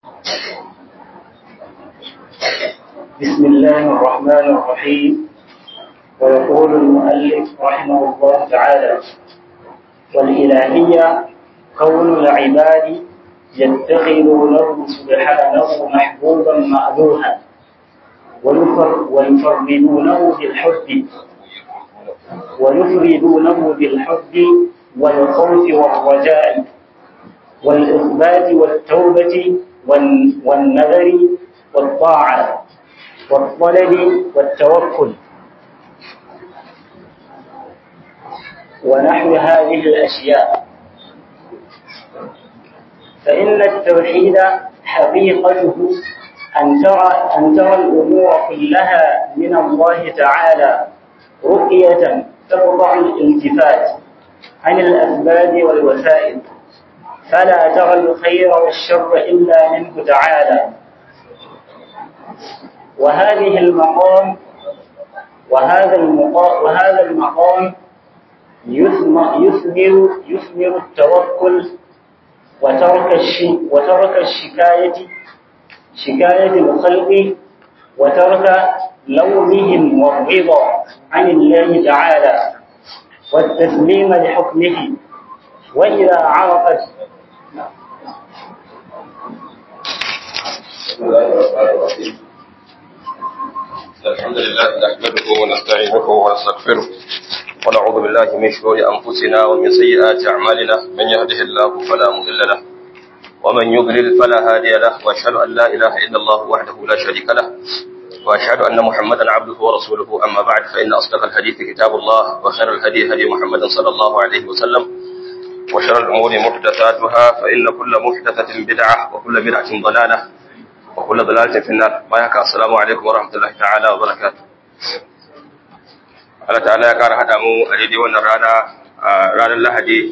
بسم الله الرحمن الرحيم ويقول المؤلف رحمه الله تعالى والإلهية كون العباد يتخذونه سبحانه محبوبا مألوها ويفردونه بالحب ويفردونه بالحب والخوف والرجاء والإثبات والتوبة والنذر والطاعة والطلب والتوكل ونحو هذه الأشياء فإن التوحيد حقيقته أن ترى أن ترى الأمور كلها من الله تعالى رقية تقطع الالتفات عن الأسباب والوسائل فلا ترى الخير والشر إلا منه تعالى وهذه المقام وهذا المقام وهذا المقام يثمر يثمر يثمر التوكل وترك الشي وترك الشكاية شكاية الخلق وترك لومهم والرضا عن الله تعالى والتسليم لحكمه وإذا عرفت بسم الله الرحمن الرحيم الحمد لله نحمده ونستعينه ونستغفره ونعوذ بالله من شرور أنفسنا ومن سيئات أعمالنا من يهده الله فلا مضل له ومن يضلل فلا هادي له وأشهد أن لا إله إلا الله وحده لا شريك له وأشهد أن محمدا عبده ورسوله أما بعد فإن أصدق الحديث كتاب الله وخير الهدي هدي محمد صلى الله عليه وسلم وشر الأمور محدثاتها فإن كل محدثة بدعة وكل بدعة ضلالة وكل ضلالة في النار بايك السلام عليكم ورحمة الله تعالى وبركاته Allah ta'ala ya ƙara haɗa mu a daidai wannan rana a ranar Lahadi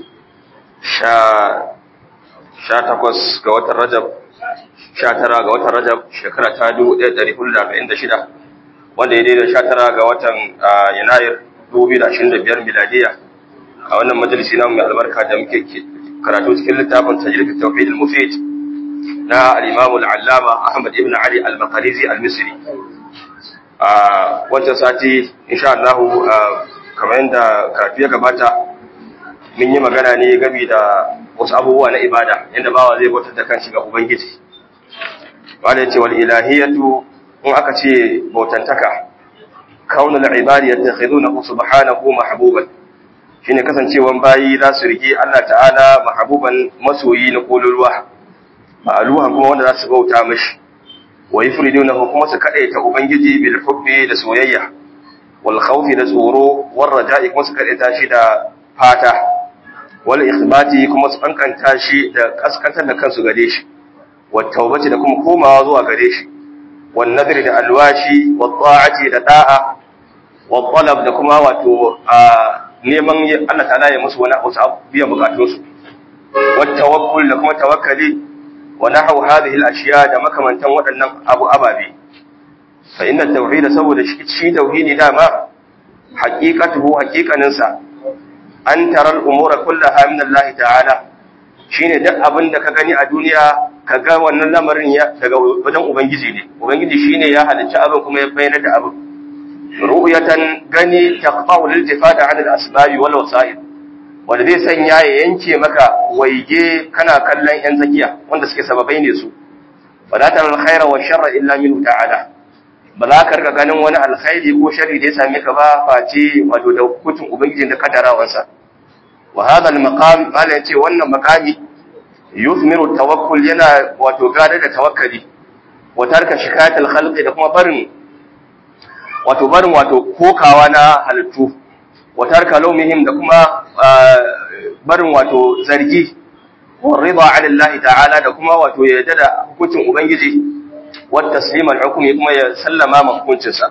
sha takwas ga watan Rajab sha tara ga watan Rajab shekara ta dubu ɗaya ɗari hudu da arba'in da shida wanda ya daidai sha tara ga watan Yanayir dubu biyu da ashirin da biyar miladiya a wannan majalisi namu mai albarka da muke karatu cikin littafin tajrid tawhid al-mufid na al-imam al-allama Ahmad ibn Ali al-Maqrizi al-Misri a wancan sati insha Allah kamar yadda karatu ya gabata mun yi magana ne game da wasu abubuwa na ibada yadda bawa zai bautar da kanshi ga ubangiji wanda ya ce wal ilahiyatu in aka ce bautantaka kaunul ibadi yattakhidunahu subhanahu mahbuban shine kasancewan bayi za su rige Allah ta'ala mahabuban masoyi na kololuwa ma'aluhan kuma wanda za su bauta mashi wa yufridunahu kuma su kadaita ubangiji bil hubbi da soyayya wal khawfi da tsoro war raja'i kuma su kadaita shi da fata wal ikhbati kuma su kankanta shi da kaskantar da kansu gare shi wat tawbati da kuma komawa zuwa gare shi wan nadri da alwashi wat ta'ati da da'a wat talab da kuma wato neman Allah ta'ala ya musu wani wasu biyan bukatunsu wat tawakkul da kuma tawakkali wa nahaw hadhihi al-ashiya da makamantan waɗannan abu ababe fa inna tauhid saboda shi shi tauhidi dama haqiqatuhu haqiqanin sa an tara al-umura kullaha min Allah ta'ala shine duk abin da ka gani a duniya ka ga wannan lamarin ya daga wajen ubangiji ne ubangiji shine ya halicci abin kuma ya bayyana da abin ru'yatan gani taqta'u lil tifada 'an al-asbab wal wasa'id wanda zai sanya ya yanke maka waige kana kallon yan zakiya wanda suke sababai ne su fala tara al-khayra wa sharra illa minhu ta'ala ba za ka rika ganin wani alkhairi ko sharri da ya same ka ba face wato da hukuncin ubangijin da kadarawansa wa hadha al-maqam mala yace wannan maqami yuthmiru tawakkul yana wato gada da tawakkali wa tarka shikayat al-khalqi da kuma barin wato barin wato kokawa na halittu watar kalomihim da kuma barin wato zargi wa rida ala Allah ta'ala da kuma wato yarda da hukuncin ubangiji wa tasliman hukumi kuma ya sallama ma hukuncin sa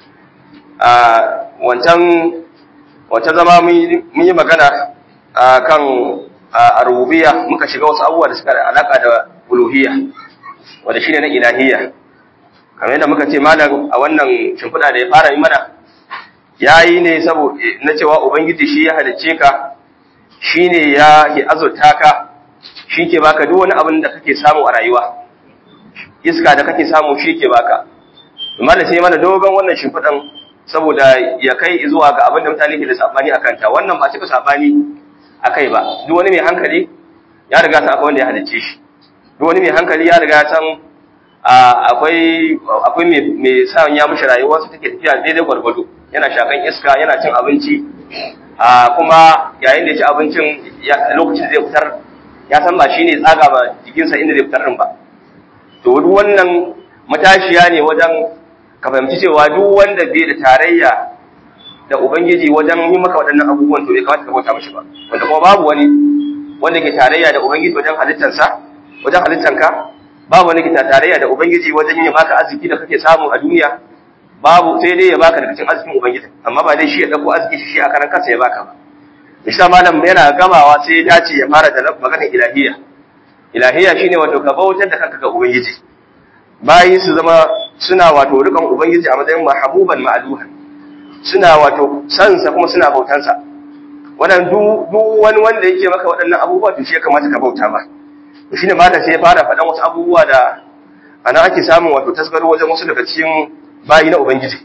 a wancan wata zama mun yi magana kan rububiyya muka shiga wasu abubuwa da suka da alaka da uluhiyya wanda shine na ilahiyya kamar yadda muka ce malam a wannan shimfiɗa da ya fara yi mana ya yi ne saboda na cewa ubangiji shi ya halicce ka shi ne ya ke azurta ka shi ke baka duk wani abin da kake samu a rayuwa iska da kake samu shi ke baka amma da sai mana dogon wannan shimfiɗan saboda ya kai zuwa ga abin da mutane ke da sabani akan ta wannan ba cika sabani akai ba duk wani mai hankali ya riga san akwai wanda ya halicce shi duk wani mai hankali ya riga san akwai akwai mai sa ya mishi rayuwar su take tafiya daidai gwargwado yana shakan iska yana cin abinci kuma yayin da ya ci abincin lokacin zai fitar ya san ba shine tsaga ba jikinsa inda zai fitar din ba to duk wannan matashiya ne wajen ka fahimci cewa duk wanda bai da tarayya da ubangiji wajen yi maka waɗannan abubuwan to bai kamata ka bauta mishi ba wanda kuma babu wani wanda ke tarayya da ubangiji wajen halittarsa wajen halittanka babu wani ke tarayya da ubangiji wajen yin maka arziki da kake samu a duniya babu sai dai ya baka daga cikin arzikin ubangiji amma ba dai shi ya dauko arziki shi a karan kansa ya baka ba Isa malam yana gamawa sai ya dace ya fara da maganar ilahiyya ilahiyya shine wato ka bautar da kanka ga ubangiji bayi su zama suna wato rikan ubangiji a matsayin mahabuban ma'aluhan suna wato sansa kuma suna bautansa wannan duk wani wanda yake maka waɗannan abubuwa to shi ya kamata ka bauta ba to shine malam sai ya fara faɗan wasu abubuwa da ana ake samun wato tasgaro wajen wasu daga cikin bayi na ubangiji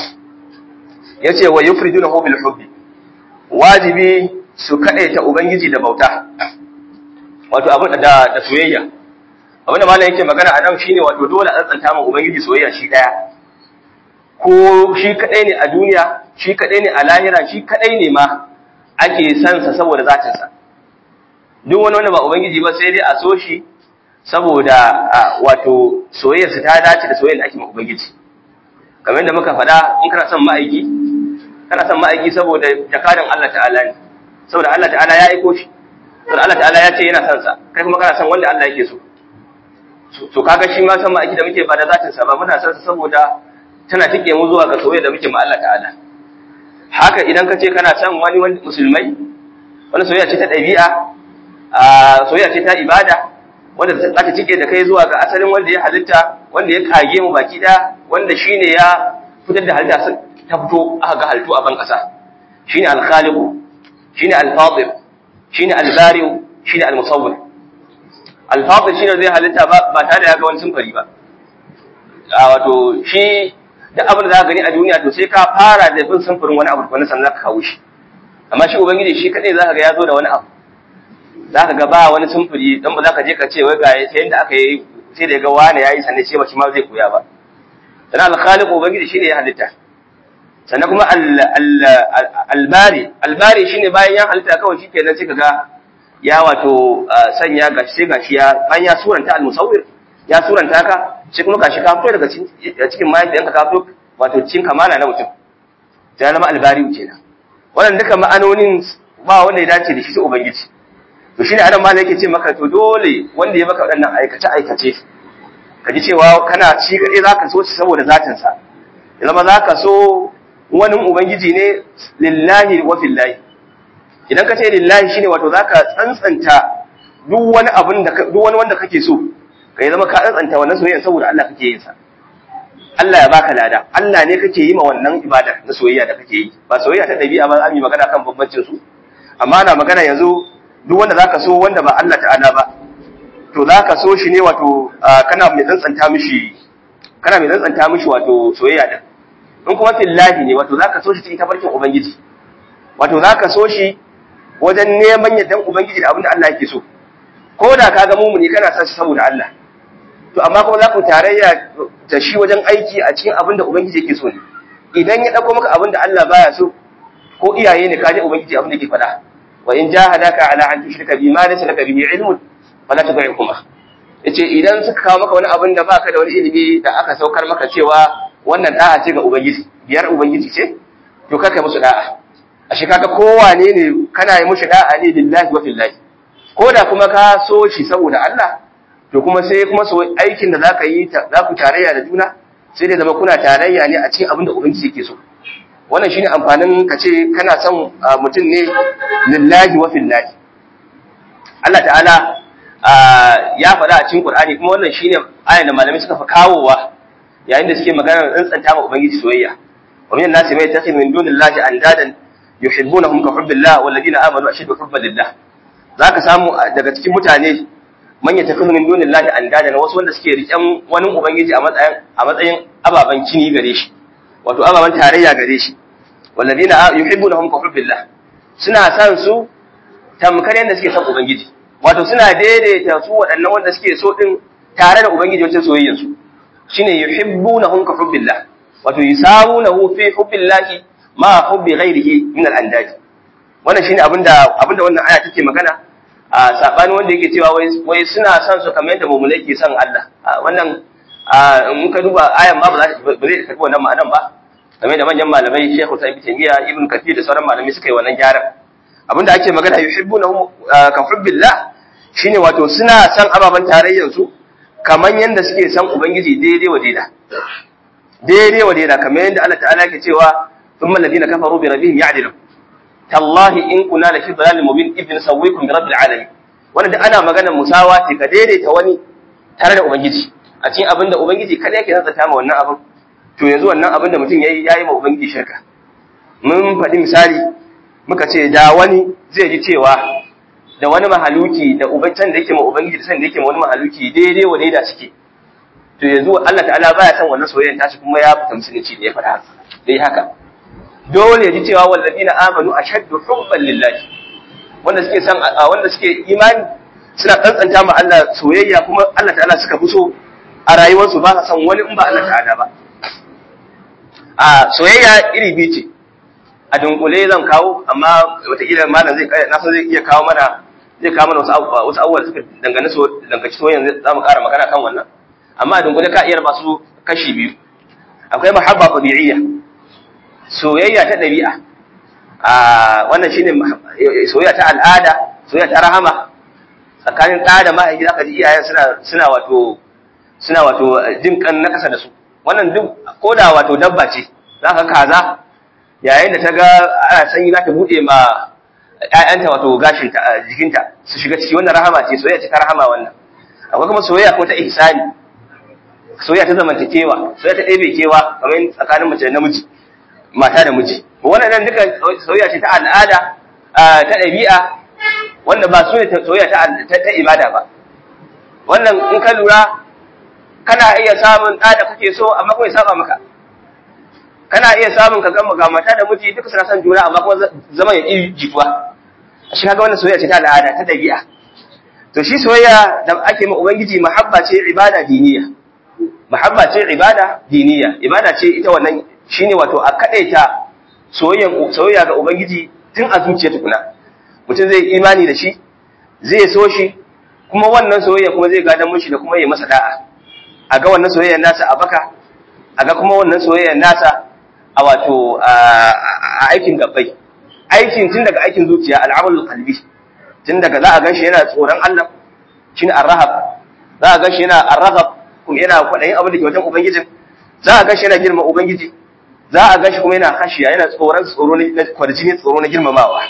yace wa yufridunahu bil hubbi wajibi su kadaita ubangiji da bauta wato abu da da soyayya abinda malam yake magana a nan shine wato dole a tsantsanta ma ubangiji soyayya shi daya ko shi kadai ne a duniya shi kadai ne a lahira shi kadai ne ma ake san sa saboda zatin sa duk wani wanda ba ubangiji ba sai dai a so shi saboda wato soyayyar sa ta dace da soyayyar da ake ma ubangiji kamar yadda muka faɗa in kana son ma'aiki kana son ma'aiki saboda jakadan Allah ta'ala ne saboda Allah ta'ala ya aiko shi saboda Allah ta'ala ya ce yana son sa kai kuma kana son wanda Allah yake so to kaga shi ma san ma'aiki da muke ba da zatin sa ba muna son sa saboda tana tike mu zuwa ga soyayya da muke ma Allah ta'ala haka idan ka ce kana son wani wani musulmai wani soyayya ce ta ɗabi'a a soyayya ce ta ibada wanda za ta cike da kai zuwa ga asalin wanda ya halitta wanda ya kage mu baki da wanda shine ya fitar da halitta ta fito aka ga halittu a ban kasa shine al-khaliq shine al-fadir shine al-bari shine al-musawwir al-fadir shine zai halitta ba tare da ya ga wani sunfari ba a wato shi da abin da za ka gani a duniya to sai ka fara da bin sunfurin wani abu wani sannan ka kawo shi amma shi ubangiji shi kadai za ka ga ya zo da wani abu za ka ga ba wani sumfuri don ba za ka je ka ce wai ga sai yadda aka yi sai da ga wani yayi sannan ce ba shi ma zai koya ba sannan al-khaliq ubangiji shine ya halitta sannan kuma al-bari al-bari shine bayan ya halitta kawai shikenan sai ka ga ya wato sanya gashi sai gashi ya bayan ya suranta al-musawwir ya suranta ka sai kuma gashi ka fito daga cikin mahaifiyanka ka fito wato cikin kamala na mutum sai ya zama al-bari kenan wannan duka ma'anonin ba wanda ya dace da shi sai ubangiji to shine adam malai yake ce maka to dole wanda ya maka waɗannan aikace aikace ka ji cewa kana ci kaɗai za ka so shi saboda zatin sa ya zama za ka so wani ubangiji ne lillahi wa fillahi idan ka ce lillahi shine wato za ka tsantsanta duk wani abin da duk wani wanda kake so ka zama ka tsantsanta wannan soyayya saboda Allah kake yin sa Allah ya baka lada Allah ne kake yi ma wannan ibada na soyayya da kake yi ba soyayya ta dabi'a ba an yi magana kan bambancin su amma ana magana yanzu duk wanda zaka so wanda ba Allah ta'ala ba to zaka so shi ne wato kana mai tsantsanta mishi kana mai tsantsanta mishi wato soyayya din in kuma fillahi ne wato zaka so shi cikin tafarkin ubangiji wato zaka so shi wajen neman yardan ubangiji da abin da Allah yake so ko da ka ga mumuni kana son shi saboda Allah to amma kuma za ku tarayya da shi wajen aiki a cikin abin da ubangiji yake so ne idan ya dauko maka abin da Allah baya so ko iyaye ne ka je ubangiji abin da yake faɗa wa in jahadaka ala an tushrika bi ma laysa laka bihi ilmun fala tud'ihuma yace idan suka kawo maka wani abin da baka da wani ilimi da aka saukar maka cewa wannan da'a ce ga ubangiji biyar ubangiji ce to ka kai musu da'a ashe kaga kowane ne kana yi mushi da'a ne lillahi wa fillahi ko da kuma ka so shi saboda Allah to kuma sai kuma so aikin da zaka yi za ku tarayya da juna sai dai zama kuna tarayya ne a cikin abin da ubangiji yake so wannan shine amfanin ka ce kana son mutum ne lillahi wa fillahi Allah ta'ala ya faɗa a cikin Qur'ani kuma wannan shine ayan da malamai suka fa kawowa yayin da suke magana tsantsanta ma ubangiji soyayya wa min nasi mai takhid min dunillahi andadan yuhibbunahum ka hubbillah wal ladina amanu ashaddu hubban lillah zaka samu daga cikin mutane man yatakhudhu min dunillahi andada wasu wanda suke riƙen wani ubangiji a matsayin a matsayin ababan kini gare shi wato ababan tarayya gare shi walladina yuhibbunahum ka hubbillah suna san su tamkar yadda suke san ubangiji wato suna daidaita su waɗannan wanda suke so din tare da ubangiji wajen soyayyar su shine yuhibbunahum ka hubbillah wato yusamunahu fi hubbillahi ma hubbi ghairihi min al-andad wannan shine abinda abinda wannan aya take magana a sabani wanda yake cewa wai wai suna son su kamar yadda mu'minai ke son Allah wannan in ka duba ayan ma ba za ba zai karbi wannan ma'anan ba kamar da manyan malamai Sheikh Sa'id bin Taymiyyah Ibn Kathir da sauran malamai suka yi wannan gyaran abinda ake magana yuhibbunahum ka hubbillah shine wato suna son ababan tarayyar su kamar yadda suke son ubangiji daidai wa daida daidai wa daida kamar yadda Allah ta'ala ke cewa thumma alladhina kafaru bi rabbihim ya'dilun tallahi in kuna la fi dalalin mubin ibn sawwikum bi rabbil alamin wannan da ana maganar musawa ce ka daidaita wani tare da ubangiji a cikin abinda ubangiji kada yake zanta ma wannan abin to yanzu wannan abin da mutum yayi yayi ma ubangiji shirka mun faɗi misali muka ce da wani zai ji cewa da wani mahaluki da ubancan da yake ma ubangiji da san da yake ma wani mahaluki daidai wa daida suke to yanzu Allah ta'ala baya san wannan soyayyen tashi kuma ya fita musulunci da ya faɗa haka dai haka dole ya ji cewa wallazina amanu ashaddu hubban lillahi wanda suke san wanda suke imani suna tsantsanta ma Allah soyayya kuma Allah ta'ala suka fi so a rayuwarsu ba sa san wani in ba Allah ta'ala ba a soyayya iri biyu ce a dunkule zan kawo amma wataƙila malam zai na san zai iya kawo mana zai kawo mana wasu wasu abubuwa da suka dangane so dangaci soyayya za mu ƙara magana kan wannan amma a dunkule ka iya raba su kashi biyu akwai mahabba tabi'iyya soyayya ta ɗabi'a a wannan shine soyayya ta al'ada soyayya ta rahama tsakanin ɗa da mahaifi zaka ji iyayen suna suna wato suna wato jin kan na kasa da su wannan duk koda wato dabba ce zaka kaza yayin da ta ga ana sanyi za ta buɗe ma ƴaƴanta wato gashin ta jikinta su shiga ciki wannan rahama ce soyayya ce ta rahama wannan akwai kuma soyayya ko ta ihsani soyayya ta zamantakewa soyayya ta ɗebe kewa kamar tsakanin mace da namiji mata da miji wannan duka soyayya ce ta al'ada ta ɗabi'a wanda ba su ne soyayya ta ibada ba wannan in ka lura kana iya samun ɗa da kake so amma kuma ya saba maka kana iya samun ka gama ga mata da miji duka suna son juna amma kuma zaman ya ƙi jituwa shi kaga wannan soyayya ce ta al'ada ta ɗabi'a to shi soyayya da ake ma ubangiji mahabba ce ibada diniya mahabba ce ibada diniya ibada ce ita wannan shine wato a kadaita soyayya ga ubangiji tun a zuciya tukuna mutum zai imani da shi zai so shi kuma wannan soyayya kuma zai gadan mushi da kuma yi masa da'a a ga wannan soyayyar nasa a baka a ga kuma wannan soyayyar nasa a wato a aikin gabbai aikin tun daga aikin zuciya al'amalul qalbi tun daga za a ganshi yana tsoron Allah shine ar-rahab za a ganshi yana ar-rahab kuma yana kwadayin abin da ke wajen ubangijin za a ganshi yana girma ubangiji za a ganshi kuma yana hashiya yana tsoron tsoro na kwarjini tsoro na girmamawa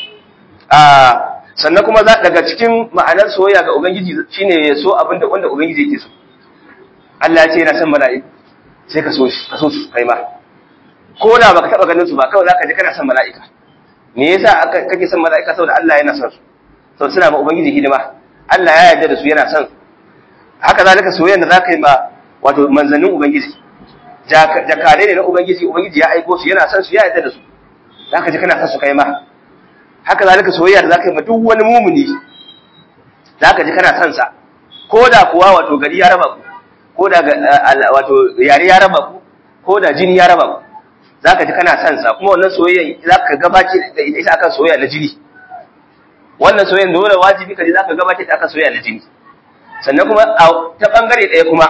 sannan kuma za daga cikin ma'anar soyayya ga ubangiji shine ya so abin da wanda ubangiji yake so Allah ya ce yana son mala'iku sai ka so shi ka so su kai ma ko da baka taba ganin su ba kawai zaka ji kana son mala'ika me yasa kake son mala'ika saboda Allah yana son su saboda suna ma ubangiji hidima Allah ya yarda da su yana son haka zalika soyayya da zaka yi ma wato manzannin ubangiji jakare ne na ubangiji ubangiji ya aiko su yana son su ya yarda da su zaka ji kana son su kai ma haka zalika soyayya da zaka yi ma duk wani mumuni zaka ji kana son sa ko da kuwa wato gari ya raba ku ko da wato yare ya raba ku ko da jini ya raba ku zaka ji kana son sa kuma wannan soyayya zaka gabace da ita akan soyayya na jini wannan soyayya dole wajibi ka ji zaka gabace ta akan soyayya na jini sannan kuma ta bangare ɗaya kuma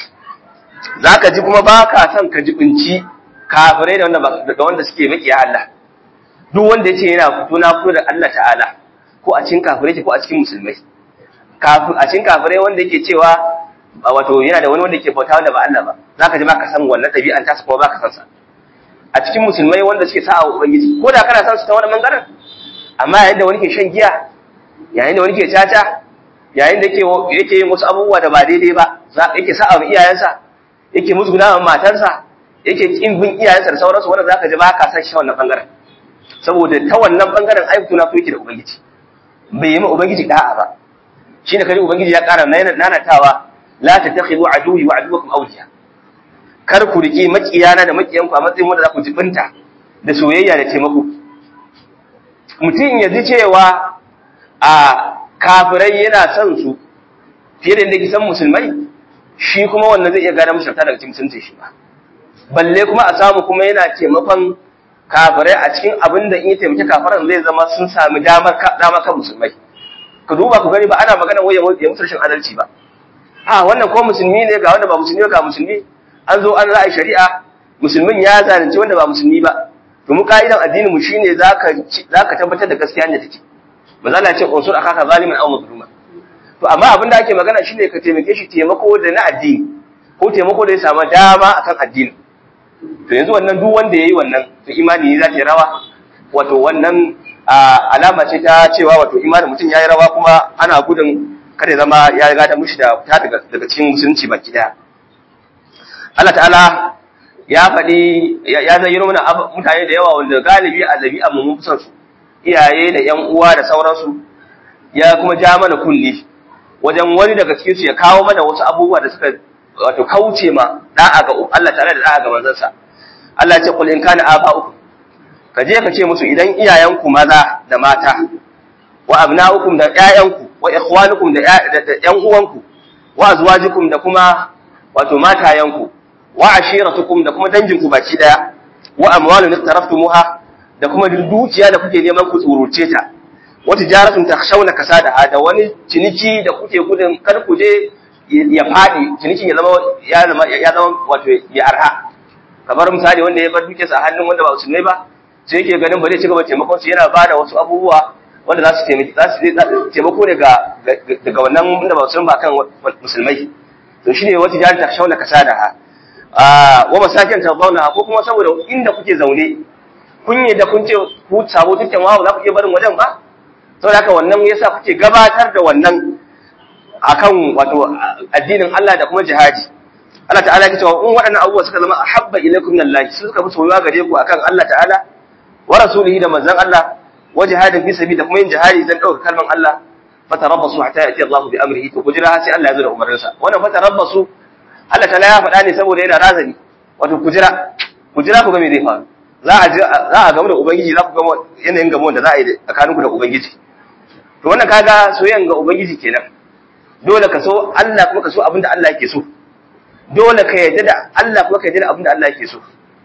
za ka ji kuma ba ka son ka jibinci kafirai da wanda da wanda suke makiya Allah duk wanda yace yana fito na fito da Allah ta'ala ko a cikin kafirai ko a cikin musulmai kafin a cikin kafirai wanda yake cewa wato yana da wani wanda yake bauta wanda ba Allah ba za ka ji ba ka san wannan ɗabi'an ta kuma ba ka san sa a cikin musulmai wanda suke sa'a wa ubangiji ko da kana san su ta wani bangaren amma yayin da wani ke shan giya yayin da wani ke caca yayin da yake yake yin wasu abubuwa da ba daidai ba yake sa'a wa iyayensa yake musguna wa matarsa yake kin bin iyayensa da sauransu wanda zaka ji ba ka san shi wannan bangaren saboda ta wannan bangaren ayyuka na yake da ubangiji bai yi ma ubangiji da'a ba shine kaji ubangiji ya ƙara nanatawa la tattakhidhu aduwwi wa aduwwakum awliya kar ku riki makiyana da makiyanku a matsayin wanda za ku jibinta da soyayya da taimako mutum ya ji cewa a kafirai yana son su fiye da yadda san musulmai shi kuma wannan zai iya gane musulta daga cikin musulunci shi ba balle kuma a samu kuma yana taimakon kafirai a cikin abin da in ya taimaki kafiran zai zama sun sami damar kan musulmai ka duba ku gani ba ana magana wai ya mutu rashin adalci ba a wannan ko musulmi ne ga wanda ba musulmi ga musulmi an zo an ra'ayi shari'a musulmin ya zalunci wanda ba musulmi ba to mu ka'idan addinin mu shine zaka zaka tabbatar da gaskiya ne take ba za ce unsur akaka zaliman aw mazluma to amma abin da ake magana shine ka taimake shi taimako da na addini ko taimako da ya samu dama akan addini to yanzu wannan duk wanda yayi wannan to imani ne za ta rawa wato wannan alama ce ta cewa wato imanin mutum yayi rawa kuma ana gudun kada zama ya riga da mushi da fita daga daga cikin musulunci baki daya Allah ta'ala ya faɗi ya zayyano mana mutane da yawa wanda galibi a zabi'a mu mun su iyaye da ƴan uwa da sauransu ya kuma ja mana kulli wajen wani daga cikin su ya kawo mana wasu abubuwa da suka wato kauce ma da'a ga Allah ta'ala da da'a ga manzansa Allah ya ce qul in kana aba'ukum ka je ka ce musu idan iyayenku maza da mata wa abna'ukum da ƴaƴanku wa ikhwanukum da ƴan uwanku wa azwajukum da kuma wato matayanku wa ashiratukum da kuma danginku baki daya wa amwalun iqtaraftumuha da kuma dukiya da kuke neman ku tsuruce ta wa tijaratun takhshawna kasadaha da wani ciniki da kuke gudun kar ku je ya fadi cinikin ya zama ya zama ya zama wato ya arha kamar misali wanda ya bar dukiyarsa a hannun wanda ba musulmai ba sai yake ganin ba zai ci gaba taimakon su yana bada wasu abubuwa wanda za su taimaki za su taimako ne daga wannan wanda ba musulmai ba kan musulmai to shine wata jihar ta shauna kasadaha wa masakin tarbauna ko kuma saboda inda kuke zaune kun yi da kun ce ku sabo dukkan wawo za ku iya barin wajen ba saboda haka wannan yasa kuke gabatar da wannan akan wato addinin Allah da kuma jihadi Allah ta'ala ya ce in waɗannan abubuwa suka zama ahabba ilaikum min Allah su suka fi soyuwa gare ku akan Allah ta'ala wa rasulihi da manzon Allah wa jihadin fi sabili da kuma yin jihadi dan dauka kalman Allah fatarabbasu hatta yati Allah bi amrihi to kujira sai Allah ya zo da umarninsa wannan fatarabbasu Allah ta'ala ya faɗa ne saboda yana razani wato kujira kujira ku ga me zai faru za a za a gamu da ubangiji za ku ga yanayin gamuwan da za a yi tsakaninku da ubangiji to wannan kaga soyayyan ga ubangiji kenan dole ka so Allah kuma ka so abin da Allah yake so dole ka yarda da Allah kuma ka yarda da abin da Allah yake so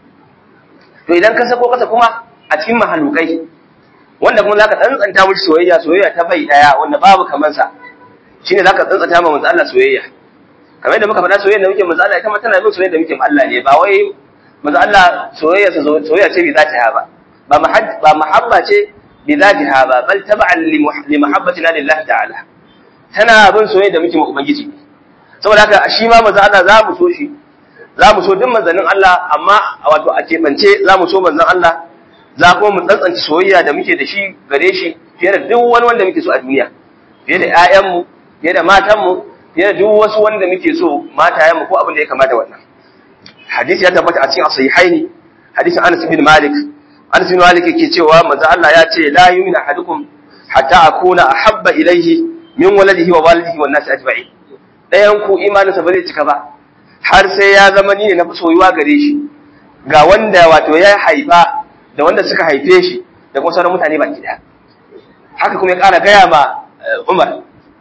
to idan ka sako kasa kuma a cikin mahalukai wanda kuma zaka tsantsanta mishi soyayya soyayya ta bai daya wanda babu kamar sa shine zaka tsantsanta ma manzo Allah soyayya kamar yadda muka faɗa soyayya da muke manzo Allah ita ma tana bin soyayya da muke ma Allah ne ba wai manzo Allah soyayya sa soyayya ce bi zatiha ba ba mahab ba mahabba ce bi zatiha ba bal tab'an li mahabbatina lillahi ta'ala tana bin soyayya da muke ma ubangiji saboda haka shi ma manzo Allah za mu so shi za mu so duk manzannin Allah amma wato a keɓance za mu so manzon Allah za kuma mu tsantsance soyayya da muke da shi gare shi fiye da duk wani wanda muke so a duniya fiye da ƴaƴanmu fiye da matanmu fiye da duk wasu wanda muke so matayenmu ko abin da ya kamata wannan hadisi ya tabbata a cikin sahihaini hadisin Anas bin Malik Anas bin Malik yake cewa manzo Allah ya ce la yu'minu ahadukum hatta akuna ahabba ilayhi min waladihi wa walidihi wan nasi ajma'in dayan ku imaninsa ba zai cika ba har sai ya zama ni ne na fi soyuwa gare shi ga wanda wato ya haifa da wanda suka haife shi da kuma sauran mutane baki daya haka kuma ya ƙara gaya ma Umar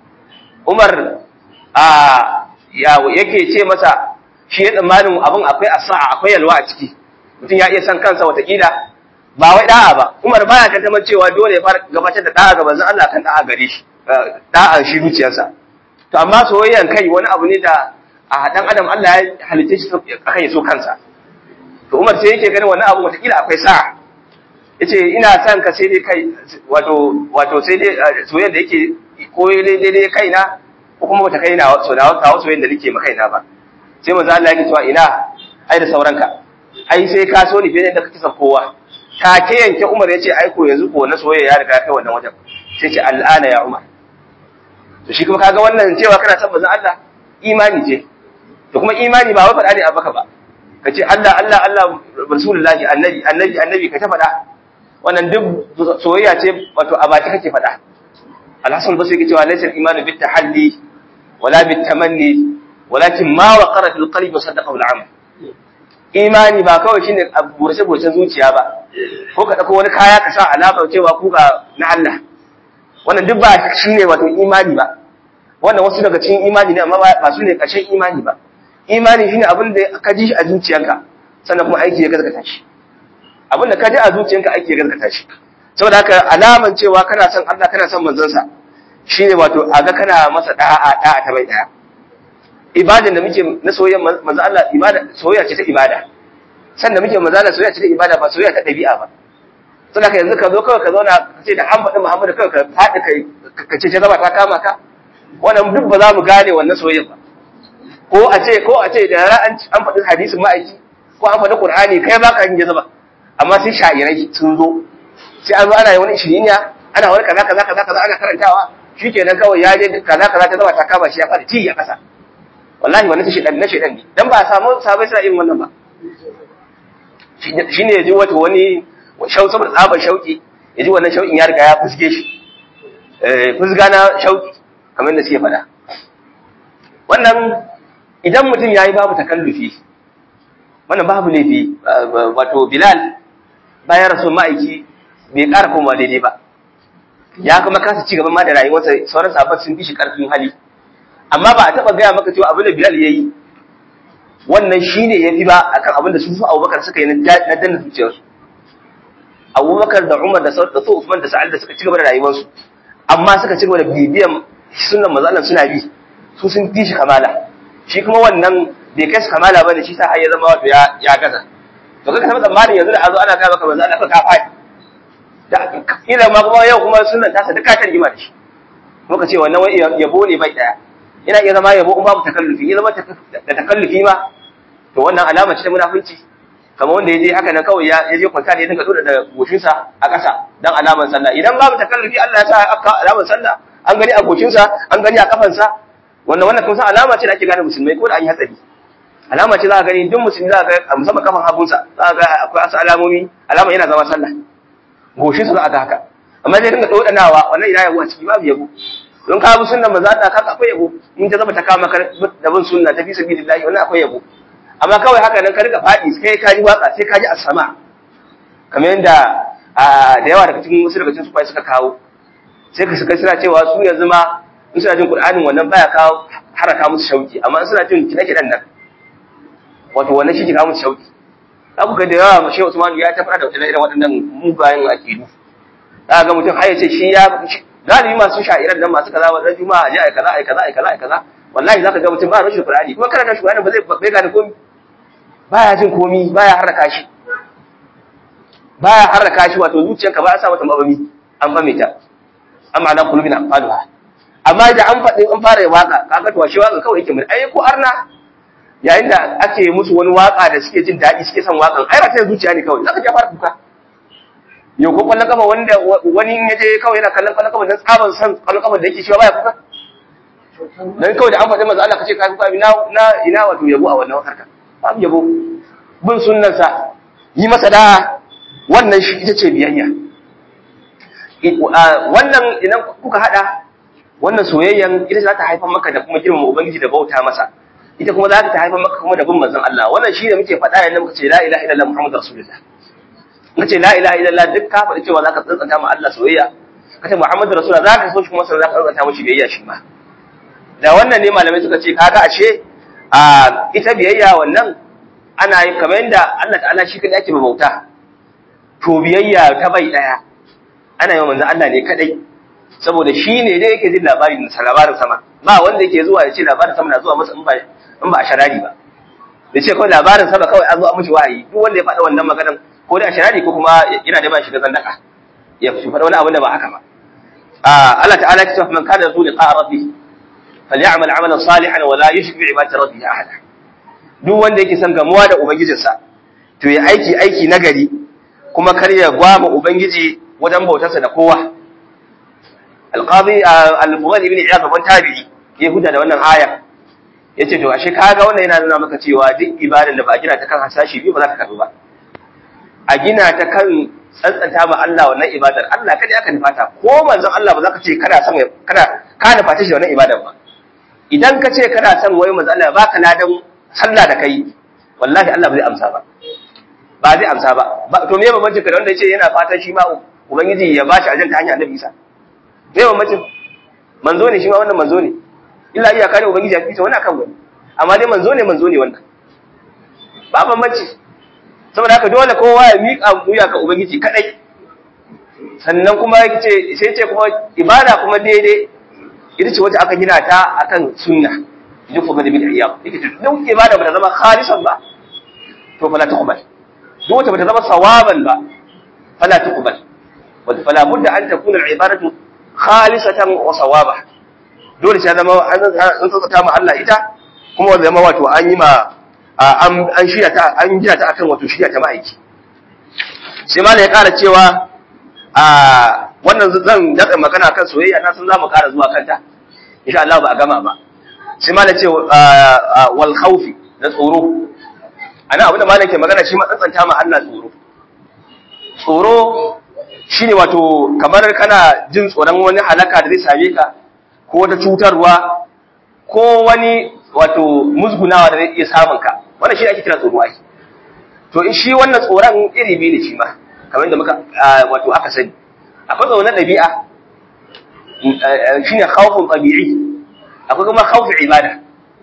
Umar a ya yake ce masa shi ya tsammanin abin akwai asa'a akwai yalwa a ciki mutum ya iya san kansa watakila ba wai da'a ba Umar baya tantaman cewa dole ya fara gabatar da da'a ga manzon Allah kan da'a gare shi da'a shi zuciyarsa to amma soyayyan kai wani abu ne da a dan adam Allah ya halitta shi akan ya so kansa to Umar sai yake ganin wannan abu watakila akwai sa'a yace ina son ka sai dai kai wato wato sai dai soyayya da yake ko dai dai kaina ko kuma bata kaina so da kawo soyayya da nake ma kaina ba sai manzo Allah yake cewa ina ai da sauranka ai sai ka so ni fiye da kake son kowa take yanke Umar yace ai ko yanzu ko na soyayya ya riga kai wannan wajen sai ce al'ana ya Umar to shi kuma kaga wannan cewa kana son manzo Allah imani ce to kuma imani ba wai faɗa ne a baka ba ka ce Allah Allah Allah rasulullahi annabi annabi annabi ka ta faɗa wannan duk soyayya ce wato a baki kake faɗa al-hasan basri yake cewa laysa al-imanu bit tahalli wala bit tamanni walakin ma waqara fil qalbi sadaqahu al-amal imani ba kawai shine burce burcen zuciya ba ko ka dauko wani kaya ka sa alama cewa ku ga na Allah wannan duk ba shine wato imani ba wannan wasu daga cikin imani ne amma ba su ne ƙarshen imani ba imani shine abin da ka ji shi a zuciyanka sannan kuma aiki ya gaskata shi abin da ka ji a zuciyanka aiki ya gaskata shi saboda haka alaman cewa kana son Allah kana son manzon sa shine wato a ga kana masa da'a da'a ta bai daya ibadan da muke na soyayya manzo Allah ibada soyayya ce ta ibada sannan muke manzo Allah soyayya ce ta ibada ba soyayya ta dabi'a ba saboda haka yanzu ka zo kawai ka zauna ka ce da an faɗi Muhammadu kawai ka faɗi kai ka ce ta zama ta kama ka wannan duk ba za mu gane wannan soyayya ba ko a ce ko a ce da yara an an faɗi hadisin ma'aiki ko an faɗi qur'ani kai ba ka yin jazaba amma sai sha'irai sun zo sai an zo ana yi wani shiriniya ana wani kaza kaza kaza kaza ana karantawa shikenan kawai ya je kaza kaza ta zama ta kama shi ya fara ci ya kasa wallahi wannan shi dan na shedan ne dan ba a samu sabai suna irin wannan ba shine yaji wato wani shau saboda tsabar shauki yaji wannan shaukin ya riga ya fuske shi eh fusga na shauki kamar da suke faɗa wannan idan mutum ya yi babu takallufi wannan babu laifi wato bilal bayan rasu ma'aiki bai ƙara komawa daidai ba ya kuma kasa ci gaban ma da rayuwarsa sauran sabon sun fi shi ƙarfin hali amma ba a taɓa gaya maka cewa abin da bilal ya yi wannan shi ne ya fi ba akan abin da su su abubakar suka yi na danna zuciyarsu abubakar da umar da su usman da sa'ad da suka ci gaba da rayuwarsu amma suka ci gaba da bibiyan sunan manzo suna bi su sun fi shi kamala shi kuma wannan bai kai su kamala bane shi sa har ya zama wato ya ya gaza to kaga kamar tsammanin yanzu da azo ana ga maka manzo Allah ka fadi da kila ma kuma yau kuma sunan tasa duka ta rigima da shi muka ce wannan wai yabo ne bai daya ina iya zama yabo in babu takallufi ya zama da takallufi ma to wannan alama ce ta munafunci kamar wanda ya je haka nan kawai ya je kwanta ne ya dinga dora da goshinsa a ƙasa dan alaman sallah idan babu takallufi Allah ya sa aka alaman sallah an gani a goshinsa an gani a kafansa wannan wannan kun san alama ce da ake gane musulmai ko da an yi hatsari alama ce za ka gani duk musulmi za ka ga musamman kafan hagunsa za ka ga akwai wasu alamomi alama yana zama sallah goshinsa za a ga haka amma zai dinga dodanawa wannan ina yabo a ciki babu yabo don ka bi sunnan manzo Allah ka akwai yabo in ta zama ta kama ka da bin sunna ta fi sabilillahi wannan akwai yabo amma kawai haka nan ka riga faɗi sai ka ji waka sai ka ji asama kamar yadda da yawa daga cikin wasu daga cikin sufai suka kawo sai ka shiga suna cewa su yanzu ma in suna jin Qur'anin wannan baya kawo haraka musu shauki amma in suna jin kiɗe-kiɗen nan wato wannan shi ke kawo musu shauki za ku ga da yawa Shehu Usman ya ta fara da irin waɗannan mugayen akidu za ga mutum har ya ce shi ya galibi masu sha'irar nan masu kaza wannan juma'a ji ai kaza ai kaza ai kaza ai kaza wallahi zaka ga mutum ba rashin Qur'ani kuma karanta shi Qur'ani ba zai bai gane komai baya jin komai baya haraka shi baya haraka shi wato zuciyarka ba a sa mata mabami an fame ta amma na kulubina faduha amma da an faɗi an fara waka kaga to shi waka kawai yake mun ai ko arna yayin da ake musu wani waka da suke jin daɗi suke son wakan ai rata zuciya ne kawai zaka ja fara kuka yau ko kwallon kafa wanda wani in yaje kawai yana kallon kwallon kafa dan tsaban san kwallon kafa da yake shi baya kuka dan kawai da an faɗi manzo Allah kace ka kuka ina ina ina wato yabo a wannan harka babu yabo bin sunnansa yi masa da wannan shi ita ce biyayya wannan idan kuka hada wannan soyayyan ita za ta haifar maka da kuma girmama ubangiji da bauta masa ita kuma za ta haifar maka kuma da bin manzon Allah wannan shi ne muke faɗa yanda muka ce la ilaha illallah muhammadur rasulullah muka ce la ilaha illallah duk ka faɗi cewa zaka tsantsanta ma Allah soyayya ka ce muhammadur rasulullah zaka so shi kuma sai zaka tsantsanta mishi biyayya shi ma da wannan ne malamai suka ce kaga ashe a ita biyayya wannan ana yi kamar yadda Allah ta'ala shi kadai ake bauta to biyayya ta bai daya ana yi manzon Allah ne kadai saboda shi ne dai yake jin labarin labarin sama ba wanda yake zuwa ya ce labarin sama na zuwa masa in ba in ba a sharari ba da ce kawai labarin sama kawai an zo an mishi wahayi duk wanda ya faɗa wannan maganan ko da a sharari ko kuma yana da ba shiga zandaka ya faɗa wani abin da ba haka ba Allah ta'ala ya ce man kana zu liqa rabbi falyamal amalan salihan wa la yushrik bi ibadati rabbih ahada duk wanda yake son gamuwa da ubangijinsa to ya aiki aiki nagari kuma kar ya gwama ubangiji wajen bautarsa da kowa alqadi al-bukhari ibn iyad ban tabi'i ya huda da wannan aya yace to ashe kaga wannan yana nuna maka cewa duk ibadan da ba a gina ta kan hasashi biyu ba za ka karbu ba a gina ta kan tsantsanta ma Allah wannan ibadar Allah kada aka nufata ko manzon Allah ba za ka ce kana son kana ka nufata shi wannan ibadar ba idan ka ce kana son wai manzon Allah baka ladan sallah da kai wallahi Allah ba zai amsa ba ba zai amsa ba to me bambancin ka da wanda yace yana fatan shi ma ubangiji ya bashi ajin ta hanyar Annabi Isa me bambancin manzo ne shi ma wannan manzo ne illa iyaka ne ubangiji ya fita wani akan wani amma dai manzo ne manzo ne wannan ba bambanci saboda haka dole kowa ya miƙa wuya ga ubangiji kadai sannan kuma yace sai ce kuma ibada kuma daidai ita ce wacce aka gina ta akan sunna duk kuma da bid'a yake duk ibada ba ta zama khalisan ba to fala tuqbal duk wacce ba ta zama sawaban ba fala tuqbal wa fala budda an takuna al-ibadatu khalisatan wa sawaba dole sai zama an tsata ma Allah ita kuma zama wato an yi ma an shirya ta an gina ta akan wato shirya ta ma'aiki sai ma ya ƙara cewa a wannan zan datsa magana kan soyayya na san za mu ƙara zuwa kanta insha Allah ba a gama ba sai ma ce wal khawfi da tsoro ana abin da malam ke magana shi ma tsantsanta ma Allah tsoro tsoro shine wato kamar kana jin tsoron wani halaka da zai same ka ko wata cutarwa ko wani wato musgunawa da zai iya samun ka wannan shi ake kira tsoro ai to shi wannan tsoron iri biyu ne shi ma kamar da muka wato aka sani akwai tsoro na ɗabi'a shine khawfun tabi'i akwai kuma khawfun ibada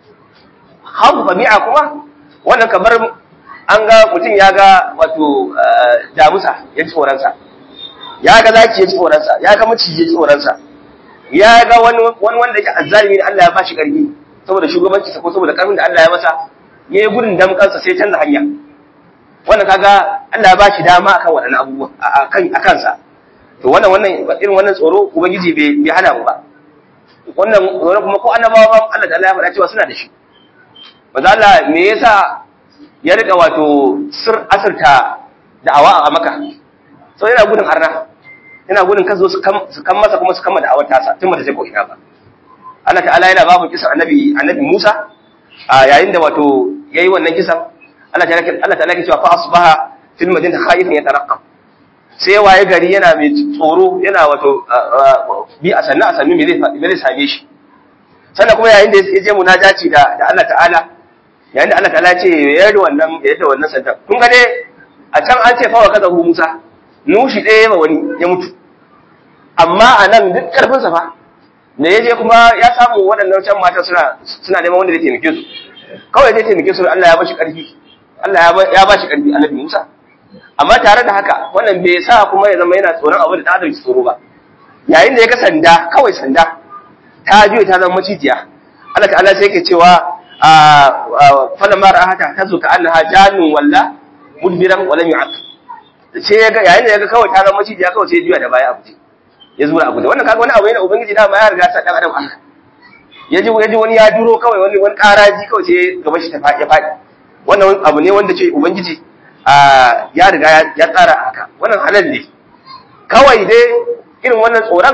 khawfun tabi'a kuma wannan kamar an ga mutum ya ga wato damusa ya ci tsoronsa ya ga zaki ya ci tsoronsa ya ga maciji ya ci tsoronsa ya ga wani wanda yake azzalimi ne Allah ya bashi karfi saboda shugabanci ko saboda karfin da Allah ya masa yayi gudun damkansa sai canza hanya wannan kaga Allah ya bashi dama akan waɗannan abubuwa akan akan sa to wannan wannan irin wannan tsoro ubangiji bai bai hana mu ba wannan tsoro kuma ko annabawa Allah ta'ala ya faɗa cewa suna da shi manzo Allah me yasa ya rika wato sir asirta da'awa a Makka so yana gudun arna yana gudun kan zo su kan masa kuma su kama da'awar tasa tun bata je ko ina ba Allah ta'ala yana ba mu kisan annabi annabi Musa a yayin da wato yayi wannan kisan Allah ta'ala Allah ta'ala ke cewa fa asbaha fil madinati khaifan yatarqab sai waye gari yana mai tsoro yana wato bi a sanna a sannu me zai me zai same shi sannan kuma yayin da ya je munajaci da da Allah ta'ala yayin da Allah ta'ala ce ya yi wannan ya yi wannan sanda kun ga dai a can an ce fa wa kaza Musa nushi ɗaya ma wani ya mutu amma a nan duk ƙarfinsa fa da ya je kuma ya samu waɗannan can mata suna suna neman wanda zai taimake su kawai zai taimake su Allah ya bashi ƙarfi Allah ya bashi ƙarfi annabi Musa amma tare da haka wannan bai sa kuma ya zama yana tsoron abu da ta adam tsoro ba yayin da ya ga sanda kawai sanda ta juya ta zama macijiya Allah ta'ala sai yake cewa falamma ra'ata tazu ka annaha jannun walla mudbiran wa lam yu'aqib sai ya ga yayin da ya ga kawai ta zama macijiya kawai sai ya juya da baya a guje ya zura a guje wannan kaga wani abu ne ubangiji dama ya riga sa dan adam aka ya ji ya ji wani ya duro kawai wani wani karaji kawai sai gaba shi ta faɗi faɗi wannan abu ne wanda ce ubangiji ya riga ya tsara haka wannan halal ne kawai dai irin wannan tsoron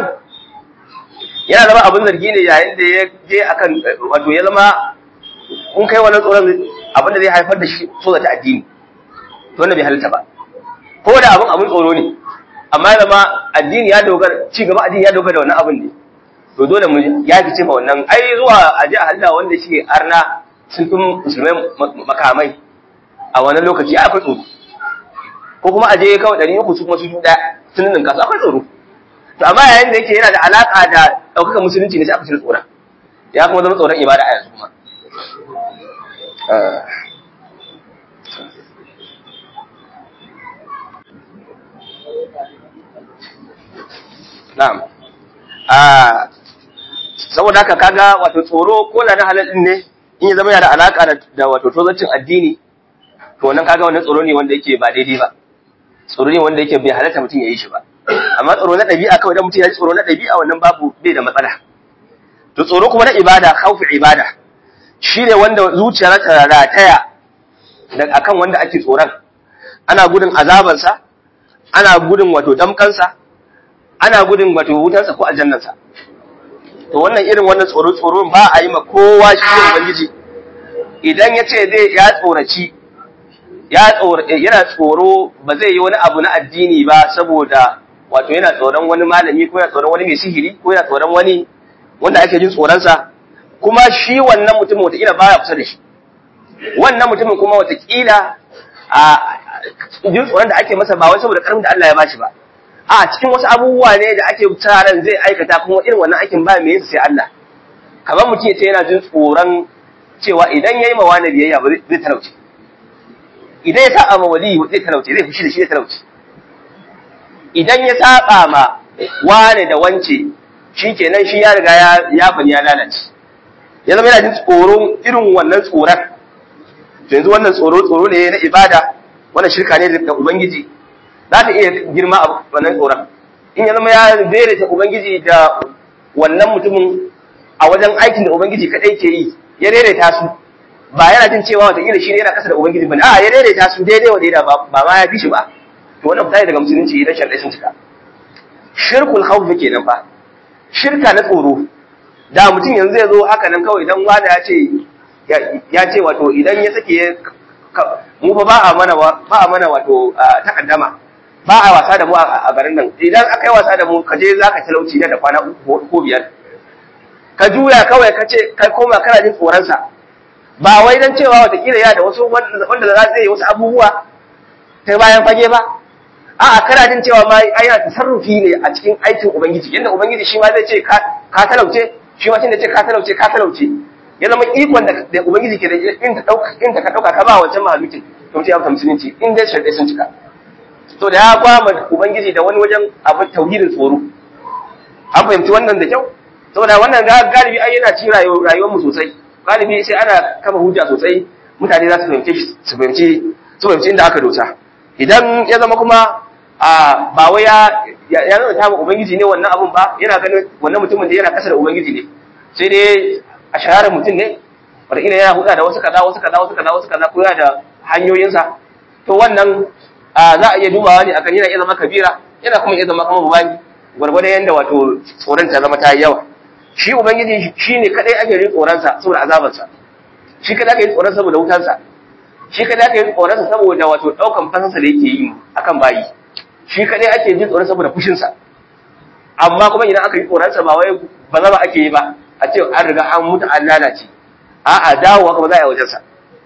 yana zama abin zargi ne yayin da ya je akan wato ya zama in kai wannan tsoron abin da zai haifar da shi so ta addini to wannan bai halitta ba ko da abin abin tsoro ne amma ya zama addini ya dogara ci gaba addini ya dogara da wannan abin ne to dole mu ya fice ma wannan ai zuwa a ji halda wanda shi arna sun fi musulmai makamai a wannan lokaci akwai tsoro ko kuma aje kawai ɗari uku su kuma su ɗaya sun ninka su akwai tsoro to amma yayin da yake yana da alaƙa da ɗaukaka musulunci ne sai aka cire tsoron ya kuma zama tsoron ibada a yanzu kuma Na'am. Ah saboda haka kaga wato tsoro ko da na halal din ne in ya zama yana da alaka da wato tozancin addini to nan kaga wannan tsoro ne wanda yake ba daidai ba. Tsoro ne wanda yake bai halatta mutum ya yi shi ba. Amma tsoro na ɗabi'a kawai da mutum ya ji tsoro na ɗabi'a wannan babu bai da matsala. To tsoro kuma na ibada, khawfi ibada. Shi ne wanda zuciya ta rataya akan wanda ake tsoron. Ana gudun azabansa, ana gudun wato damkansa, ana gudun wato wutarsa ko aljannansa to wannan irin wannan tsoro tsoron ba a yi ma kowa shi ne ubangiji idan ya ce zai ya tsoraci ya yana tsoro ba zai yi wani abu na addini ba saboda wato yana tsoron wani malami ko yana tsoron wani mai sihiri ko yana tsoron wani wanda ake jin tsoronsa kuma shi wannan mutumin wataƙila baya kusa da shi wannan mutumin kuma wataƙila a jin tsoron da ake masa ba wai saboda ƙarfin da Allah ya bashi ba a cikin wasu abubuwa ne da ake ran zai aikata kuma irin wannan aikin ba mai yinsa sai Allah kamar mutum ya ce yana jin tsoron cewa idan ya yi ma wani biyayya ba zai talauce idan ya saba ma wali zai talauce zai fushi da shi zai talauce idan ya saba ma wane da wance shi kenan shi ya riga ya bani ya lalace ya zama yana jin tsoron irin wannan tsoron yanzu wannan tsoro tsoro ne na ibada wannan shirka ne da ubangiji za ta iya girma a wannan tsoron in ya zama ya daidaita ubangiji da wannan mutumin a wajen aikin da ubangiji kadai ke yi ya daidaita su ba yana jin cewa wataƙila shi ne yana kasa da ubangiji bane a ya daidaita su daidai wa daida ba ma ya fi shi ba to wannan fita daga musulunci idan sharɗai sun cika shirkul khawf kenan fa shirka na tsoro da mutum yanzu ya zo haka nan kawai idan wani ya ce ya ce wato idan ya sake mu fa ba a mana ba a mana wato takaddama ba a wasa da mu a garin nan idan aka yi wasa da mu ka je zaka talauci da kwana uku ko biyar ka juya kawai ka ce kai koma kana jin tsoronsa ba wai dan cewa watakila ya da wasu wanda za su yi wasu abubuwa ta bayan fage ba a'a kana jin cewa ma ai yana tasarrufi ne a cikin aikin ubangiji yanda ubangiji shi ma zai ce ka talauce shi ma tunda ce ka talauce ka talauce ya zama ikon da ubangiji ke da in ta dauka in ta ka dauka ka ba wancan mahalukin to mutum ya fita musulunci in dai sharadai sun cika to da ya kwama ubangiji da wani wajen abin tauhidin tsoro an fahimci wannan da kyau saboda wannan galibi ai yana ci rayuwar mu sosai galibi sai ana kama hujja sosai mutane za su fahimce su fahimci su fahimci inda aka dosa idan ya zama kuma a ba wai ya ya zama ta ubangiji ne wannan abun ba yana ganin wannan mutumin da yana kasa da ubangiji ne sai dai a shaharar mutum ne wataƙila yana huda da wasu kaza wasu kaza wasu kaza wasu kaza ko yana da hanyoyinsa to wannan za a iya dubawa ne akan yana iya zama kabira yana kuma iya zama kama bubani gwargwadon yadda wato tsoron ta zama ta yi yawa shi ubangiji shi ne kadai ake yin tsoronsa saboda azabarsa shi kadai ake yin tsoron saboda wutansa shi kadai ake yin tsoronsa saboda wato daukan fasansa da yake yi akan bayi shi kadai ake jin tsoron saboda fushinsa amma kuma idan aka yi tsoronsa ba wai ba zama ake yi ba a ce an riga an mutu an lalace a'a dawowa kuma za a yi wajensa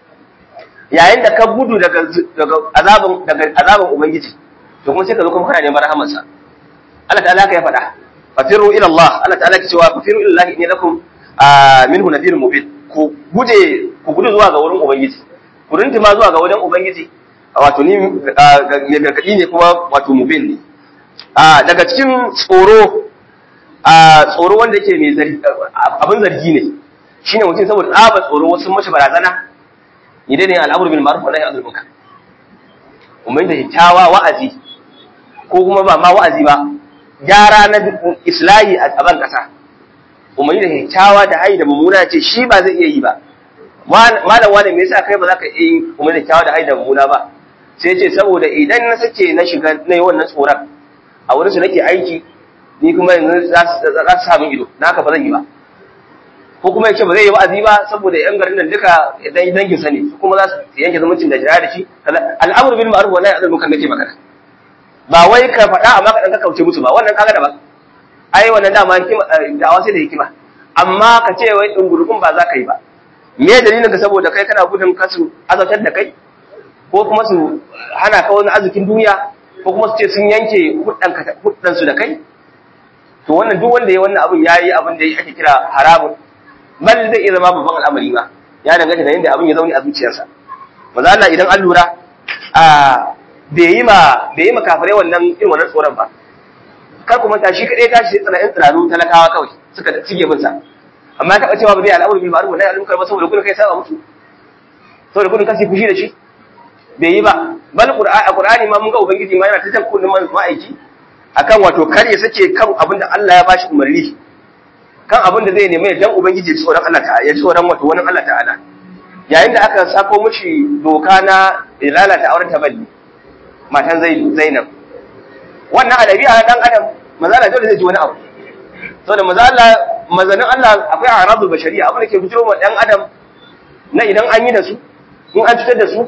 yayin da ka gudu daga daga azabin daga azabin ubangiji to kuma sai ka zo kuma kana neman rahamarsa Allah ta'ala ka ya faɗa fatiru ila Allah Allah ta'ala ke cewa fatiru ila Allah inni lakum minhu nadhirun mubin ku guje ku gudu zuwa ga wurin ubangiji ku rintima zuwa ga wajen ubangiji wato ni ya gargadi ne kuma wato mubin ne daga cikin tsoro tsoro wanda yake mai zargi abin zargi ne shine mutum saboda tsaba tsoro wasu mashi barazana idan ne al'amur bil ma'ruf wa nahy anil munkar umman da kyakkyawa wa'azi ko kuma ba ma wa'azi ba gyara na islahi a ban kasa umman da kyakkyawa da hayi da mummuna ce shi ba zai iya yi ba malam wani me yasa kai ba za ka iya yi umman da kyakkyawa da hayi da mummuna ba sai ce saboda idan na sake na shiga na yi wannan tsoron a wurin su nake aiki ni kuma yanzu za su samu ido naka ba zan yi ba ko kuma ya ce ba zai yi wa'azi ba saboda yan garin nan duka idan dangin sa ne kuma za su yanke zumuncin da jira da shi al'amru bil ma'ruf wa nahy anil munkar nake magana ba wai ka faɗa amma ka dan ka kauce musu ba wannan kaga da ba ai wannan dama hikima da'awa sai da hikima amma ka ce wai dungurukun ba za ka yi ba me dalilin ka saboda kai kana gudun kasu azabtar da kai ko kuma su hana ka wani arzikin duniya ko kuma su ce sun yanke huddan su da kai to wannan duk wanda ya wannan abin yayi abin da ake kira haramun bal zai iya zama babban al'amari ba ya danganta da yadda abin ya zaune a zuciyarsa maza Allah idan an lura a bai yi ma bai yi ma kafirai wannan irin wannan tsoron ba kar kuma ta shi kadai tashi sai tsananin tsiraru talakawa kawai suka cige bin sa amma taɓa cewa ba zai al'amuri bil ma'ruf wa nahy anil munkar ba saboda gudun kai saba musu saboda gudun kasi fushi da shi bai yi ba bal qur'ani qur'ani ma mun ga ubangiji ma yana ta jan kullum ma'aiki akan wato kar ya sake kan abin da Allah ya bashi umarni kan abin da zai nemi ya dan ubangiji tsoron Allah ta'ala ya tsoron wato wani Allah ta'ala yayin da aka sako mishi doka na lalata auren taballi matan Zainab wannan adabi a dan adam maza Allah dole zai ji wani abu saboda maza Allah mazanin Allah akwai aradul bashariya abin da ke fitiro wa dan adam na idan an yi da su in an cutar da su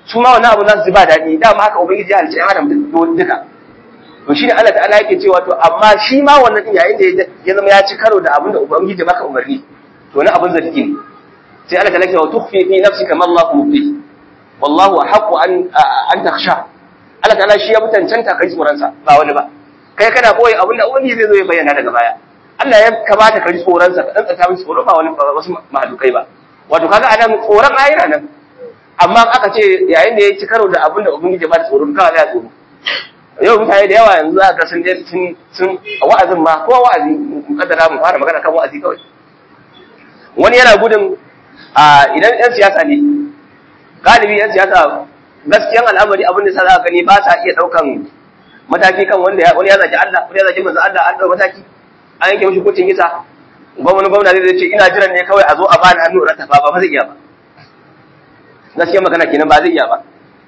su ma wannan abu za su ji ba daɗi dama haka ubangiji ya halicci ɗan adam duka to shine Allah ta'ala yake cewa to amma shi ma wannan din yayin da ya zama ya ci karo da abin da ubangiji ya baka umarni to wani abin zargi ne sai Allah ta'ala ke wa tukhfi fi nafsika ma Allah mubdi wallahu ahqqu an an takhsha Allah ta'ala shi ya mutancanta kai tsoron sa ba wani ba kai kana koyi abin da ubangiji zai zo ya bayyana daga baya Allah ya kamata ka ji tsoron sa ka dan tsaka mishi tsoro ba wani wasu mahalukai ba wato kaga anan tsoron ayira nan amma aka ce yayin da ya ci karo da abin da ubangiji ba da tsoro kawai ya tsoro yau mutane da yawa yanzu za ka sun je sun sun wa'azin ma ko wa'azi kaddara mu fara magana kan wa'azi kawai wani yana gudun a idan yan siyasa ne galibi yan siyasa gaskiyan al'amari abin da sa za ka gani ba sa iya daukan mataki kan wanda wani ya zaki Allah wani ya zaki manzo Allah an dauka mataki an yanke mishi kucin kisa gwamnati gwamnati zai ce ina jiran ne kawai a zo a bani hannu ratafa ba ba zai iya ba gaskiyan magana kenan ba zai iya ba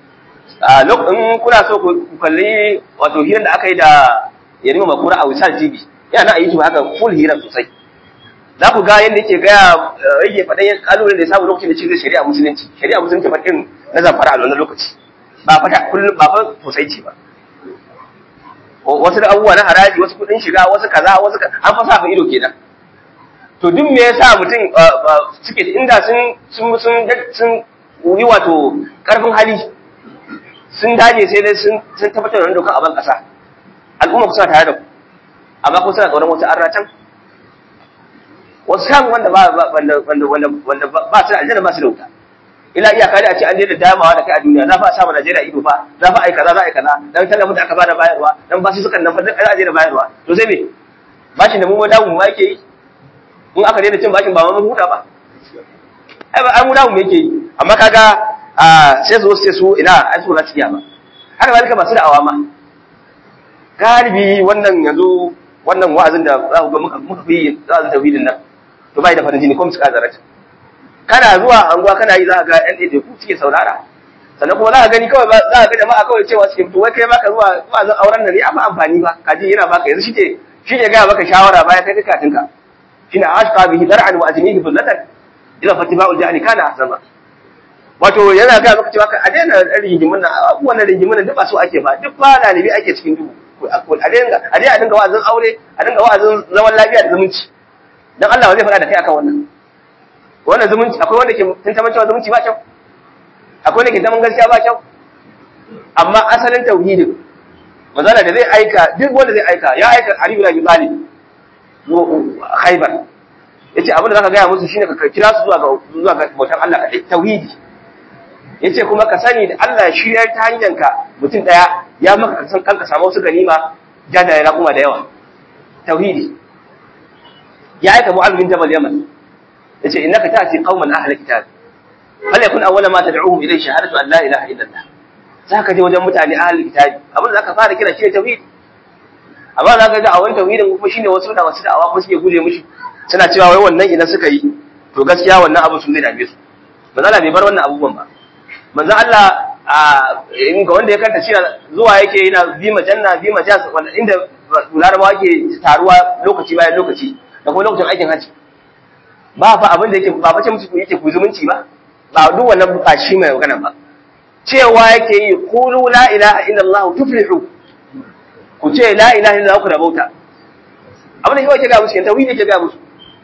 in kuna so ku kalli wato hirar da aka yi da yarima makura a wisal tv yana a youtube haka full hirar sosai za ku ga yadda yake gaya rage faɗin kalolin da ya samu lokacin da cikin shari'a musulunci shari'a musulunci fa irin na zamfara a wannan lokaci ba fata kullum ba fa sosai ce ba wasu da abubuwa na haraji wasu kuɗin shiga wasu kaza wasu an fa sa ido kenan to duk me yasa mutum suke inda sun sun sun yi wato karfin hali sun daje sai dai sun sun tabbatar da doka a ban kasa al'umma kusa tare da ku amma kun suna tsoron wata arra can wasu kan wanda ba wanda wanda wanda wanda ba su aljanna ba su da wuta ila iyaka da a ce an daina damawa da kai a duniya za fa a samu Najeriya ido fa za fa ai kaza za ai kaza dan tallafin da aka bada bayarwa dan ba su sukan nan fa duk ana daina bayarwa to sai me bashin da mu ma damu ma yake yi in aka daina cin bashin ba ma mun huta ba ai ba an mu damu yake yi amma kaga sai su sai su ina ai su na cikiya ba haka zalika masu da'awa ma galibi wannan yanzu wannan wa'azin da za ku ga muka muka fi wa'azin tauhidin nan to bai da farin jini ko musu kazarata kana zuwa anguwa kana yi za ka ga yan ɗaiɗai ku suke saurara sannan kuma za ka gani kawai za ka ga jama'a kawai cewa suke fito wai kai maka zuwa wa'azin auren nan ne amma amfani ba kaji yana baka yanzu shike shi ke gaya maka shawara baya kai katinka shine ashqa bihi dar'an wa ajnihi bullatan ila fatiba'ul jahli kana ahsama wato yana ga maka cewa a daina rigimin nan abubuwan rigimin nan duk ba su ake ba duk ba dalibi ake cikin duhu a dinga a dai a dinga wa'azin aure a dinga wa'azin zaman lafiya da zumunci dan Allah ba zai faɗa da kai akan wannan wannan zumunci akwai wanda ke tantaman cewa zumunci ba kyau akwai wanda ke zaman gaskiya ba kyau amma asalin tauhidin manzala da zai aika duk wanda zai aika ya aika Ali bin Abi Talib Khaybar yace abin da zaka gaya musu shine ka kira su zuwa ga zuwa ga bautar Allah kadai tauhidi yace kuma ka sani da Allah shiryar ta hanyar ka mutum daya ya maka san kanka samu wasu ganima jajaye na kuma da yawa tauhidi ya aika Mu'adh bin Jabal Yaman yace innaka ta'ti qauman ahli kitab falyakun awwala ma tad'uhum ilayhi shahadatu an la ilaha illa Allah zaka je wajen mutane ahli kitab abin da zaka fara kira shi tauhidi amma zaka ga a wannan tauhidin kuma shine wasu da wasu da'awa kuma suke guje mushi suna cewa wai wannan idan suka yi to gaskiya wannan abu sun zai dame su manzo Allah bai bar wannan abubuwan ba manzo Allah in ga wanda ya kanta cewa zuwa yake yana bi majanna bi majas wanda inda larabawa ke taruwa lokaci bayan lokaci da kuma lokacin aikin haji ba fa abin da yake ba fa ce musu ku yake ku zumunci ba ba duk wannan ba shi mai magana ba cewa yake yi qulu la ilaha illallah tuflihu ku ce la ilaha illallah ku rabauta abin da shi yake ga musu yanta wani yake ga musu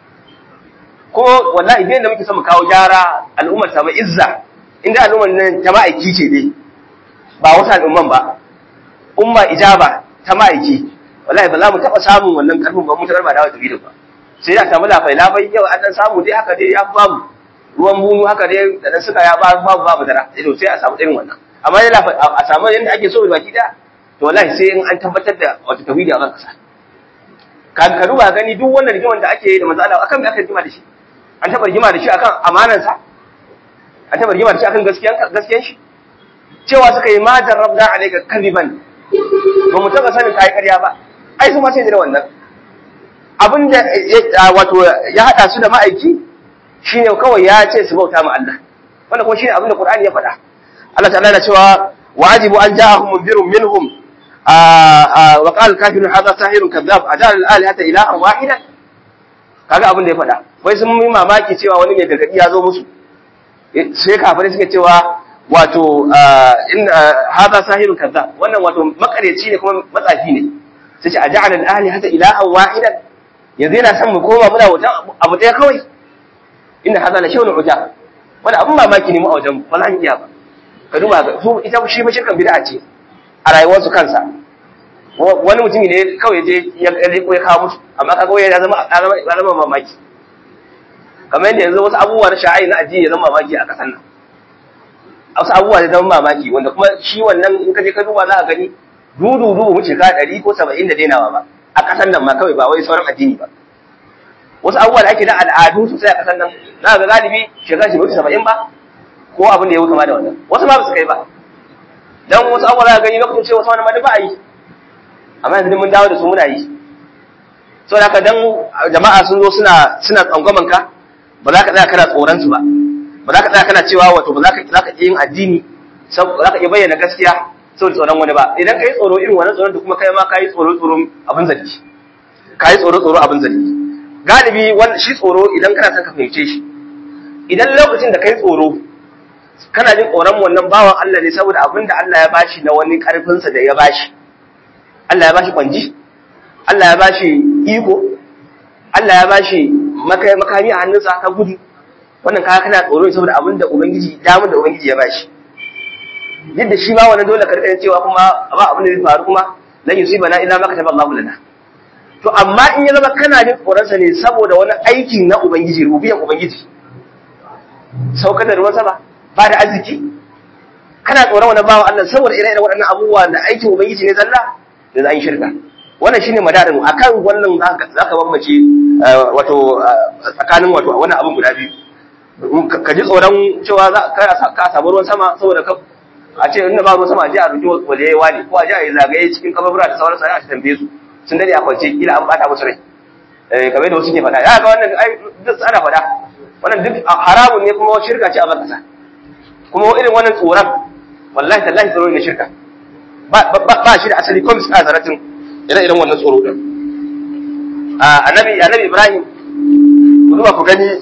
ko wallahi idan da muke son mu kawo gyara al'ummar ta izza inda al'ummar nan ta ma'aiki ce dai ba wata al'umman ba umma ijaba ta ma'aiki wallahi ba za mu taɓa samun wannan karfin ba mu ta ba da wata bidiyo ba sai da samu lafai lafai yau an dan samu dai haka dai ya babu ruwan bunu haka dai da dan suka ya babu babu babu dara sai sai a samu irin wannan amma dai lafai a samu yanda ake so da baki da to wallahi sai in an tabbatar da wata tawhidi a ban kasa ka ka duba gani duk wannan rigiman da ake yi da manzo Allah akan me aka rigima da shi an taɓa rigima da shi akan amanansa an taɓa rigima da shi akan gaskiyan gaskiyan shi cewa suka yi ma jarrabna alayka kadiban ba mu taɓa sanin kai ƙarya ba ai su ma sai da wannan abin da wato ya haɗa su da ma'aiki shine kawai ya ce su bauta ma Allah wannan kuma shine abin da Qur'ani ya faɗa Allah ta'ala yana cewa wajibu an ja'ahum munzirun minhum wa qala al-kafirun hadha sahirun kadhab ajal al-alihata ilahan wahida kaga abin da ya faɗa wai sun yi mamaki cewa wani mai gargadi ya zo musu sai kafirai suke cewa wato in hada sahirun kaza wannan wato makareci ne kuma matsafi ne sai ce a ja'ala al-ahli hata ilahan wahidan yanzu yana son mu koma muna wutan abu ɗaya kawai inna hada la shay'un uja wani abun mamaki ne mu a wajen ba za mu iya ba ka duba ga su ita shi ba shirkan bid'a ce a rayuwarsu kansa wani mutumi ne kawai je ya riko ya kawo musu amma kaga ya zama ya zama mamaki kamar yadda yanzu wasu abubuwa na sha'ai na addini ya zama mamaki a kasan nan wasu abubuwa da zama mamaki wanda kuma shi wannan in ka je ka duba za ka gani dudu dubu mu shekara ɗari ko saba'in da dainawa ba a kasan nan ma kawai ba wai sauran addini ba wasu abubuwa da ake da al'adu sosai a kasan nan za ka ga galibi shekara shi wuce saba'in ba ko abin da ya wuce ma da wannan wasu ma ba su kai ba dan wasu abubuwa za ka gani lokacin cewa wasu wani ma ba a yi amma yanzu mun dawo da su muna yi so da haka dan jama'a sun zo suna suna tsangwaman ka ba za ka tsaya kana tsoron su ba ba za ka tsaya kana cewa wato ba za ka za ka yin addini za ka iya bayyana gaskiya saboda tsoron wani ba idan kai tsoro irin wannan tsoron da kuma kai ma kai tsoro tsoro abin zargi kai tsoro tsoro abin zargi galibi wannan shi tsoro idan kana son ka fahimce shi idan lokacin da kai tsoro kana jin tsoron wannan bawan Allah ne saboda abin da Allah ya bashi na wani karfinsa da ya bashi Allah ya bashi kwanji Allah ya bashi iko Allah ya bashi makami a hannunsa ta gudu wannan kaya kana tsoro ne saboda abin da ubangiji damar da ubangiji ya bashi yadda shi ma wannan dole karkar cewa kuma ba abin da zai faru kuma lan yusibana illa ma kataba Allahu lana to amma in ya zama kana jin tsoronsa ne saboda wani aiki na ubangiji rubiyan ubangiji saukar da ruwan sama ba da arziki kana tsoron wani bawan Allah saboda ire-iren waɗannan abubuwa da aikin ubangiji ne zalla da za yi shirka wannan shine madarin akan wannan za ka bambace wato tsakanin wato wani abin guda biyu ka ji tsoron cewa za ka samu ruwan sama saboda ka a ce inda ba ruwan sama a je a roki waliyayi wani ko a je a yi zagaye cikin kababura da sauransu a tambaye su sun dade a kwance kila an bata musu rai eh kamar da wasu ke faɗa ya ga wannan ai duk ana faɗa wannan duk haramun ne kuma shirka ce a bakasa kuma irin wannan tsoron wallahi tallahi tsoro ne shirka ba ba shi da asali ko misali zaratin ire iren wannan tsoro din annabi annabi Ibrahim ku duba ku gani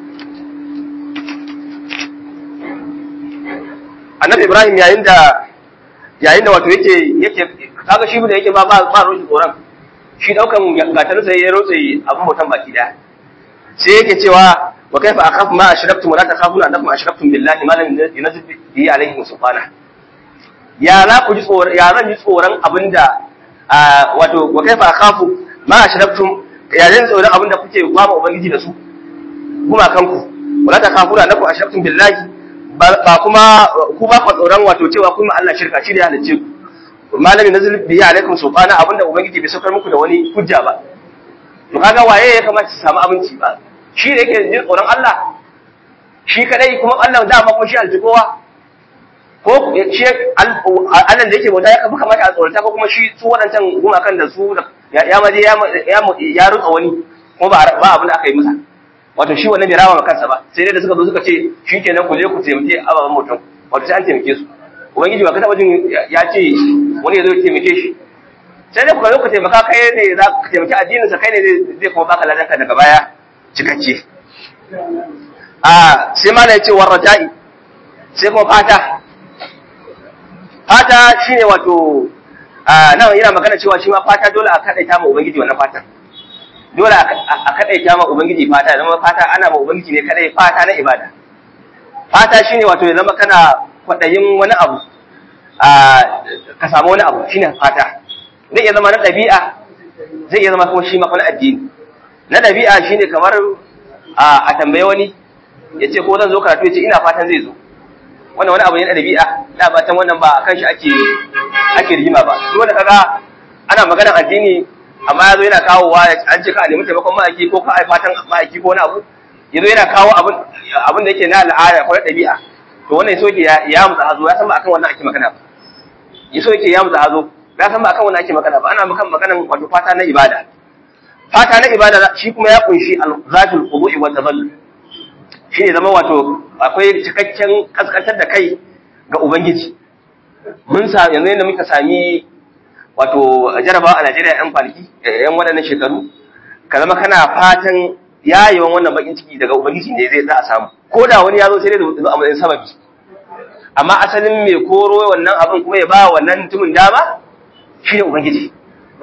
annabi Ibrahim yayin da yayin da wato yake yake kaga shi da yake ba ba ba roshi tsoron shi daukan gatar sai ya rotse abin mutan baki daya sai yake cewa wa kaifa akhafu ma ashraktum wa la takhafuna annakum ashraktum billahi ma lam yunzil bihi alayhi subhanahu ya za ku ji tsoron ya zan ji tsoron abinda wato wa kaifa akhafu ma ashraktum ya zan tsoron abinda kuke kwama ubangiji da su kuma kanku wa la takhafuna annakum ashraktum billahi ba kuma ku ba ku tsoron wato cewa kuma Allah shirka shi da halicce ku malami nazil bihi alaikum sultana abinda ubangiji bai saukar muku da wani hujja ba to kaga waye ya kamata su samu abinci ba shi da yake jin tsoron Allah shi kadai kuma Allah da ma kuma shi aljikowa ko shi Allah da yake bauta ya kafa kamata a tsorata ko kuma shi su waɗancan gumakan da su ya ma je ya rutsa wani kuma ba abin da aka yi masa wato shi wannan bai rama ma kansa ba sai dai da suka zo suka ce shi kenan ku je ku taimake ababen mutum wato sai an taimake su ubangiji ba ka taba jin ya ce wani ya zo ya taimake shi sai dai ku zo ku taimaka kai ne za ka taimaki addinin sa kai ne zai kuma baka ladanka daga baya cikakke a sai ma ya ce warraja'i sai kuma fata fata shine wato a nan yana magana cewa shi ma fata dole a kadaita ma ubangiji wannan fatan dole a kadaita ma ubangiji fata zama fata ana ma ubangiji ne kadai fata na ibada fata shine wato ya zama kana kwadayin wani abu ka samu wani abu shine fata zai iya zama na ɗabi'a zai iya zama kuma shi ma wani addini na ɗabi'a shine kamar a tambaye wani ya ce ko zan zo karatu ya ce ina fatan zai zo wannan wani abu ne na ɗabi'a da fatan wannan ba akan shi ake ake rigima ba dole kaga ana maganar addini amma yazo yana kawowa an ce ka nemi taimakon ma'aiki ko ka ai fatan ma'aiki ko wani abu yazo yana kawo abin abin da yake na al'ada ko na ɗabi'a to wannan so yake ya mutsa hazo ya san ba akan wannan ake magana ba yaso yake ya mutsa hazo ya san ba akan wannan ake magana ba ana makan maganan wato fata na ibada fata na ibada shi kuma ya kunshi al-zatul qudu'i wa tadallul shi ne zama wato akwai cikakken kaskantar da kai ga ubangiji mun sa yanzu yadda muka sami wato jarabawa a Najeriya yan kwanaki yan waɗannan shekaru ka zama kana fatan yayewan wannan bakin ciki daga ubangiji ne zai za a samu ko da wani ya zo sai dai zo a matsayin sababi amma asalin mai koro wannan abin kuma ya ba wannan mutumin dama shi ne ubangiji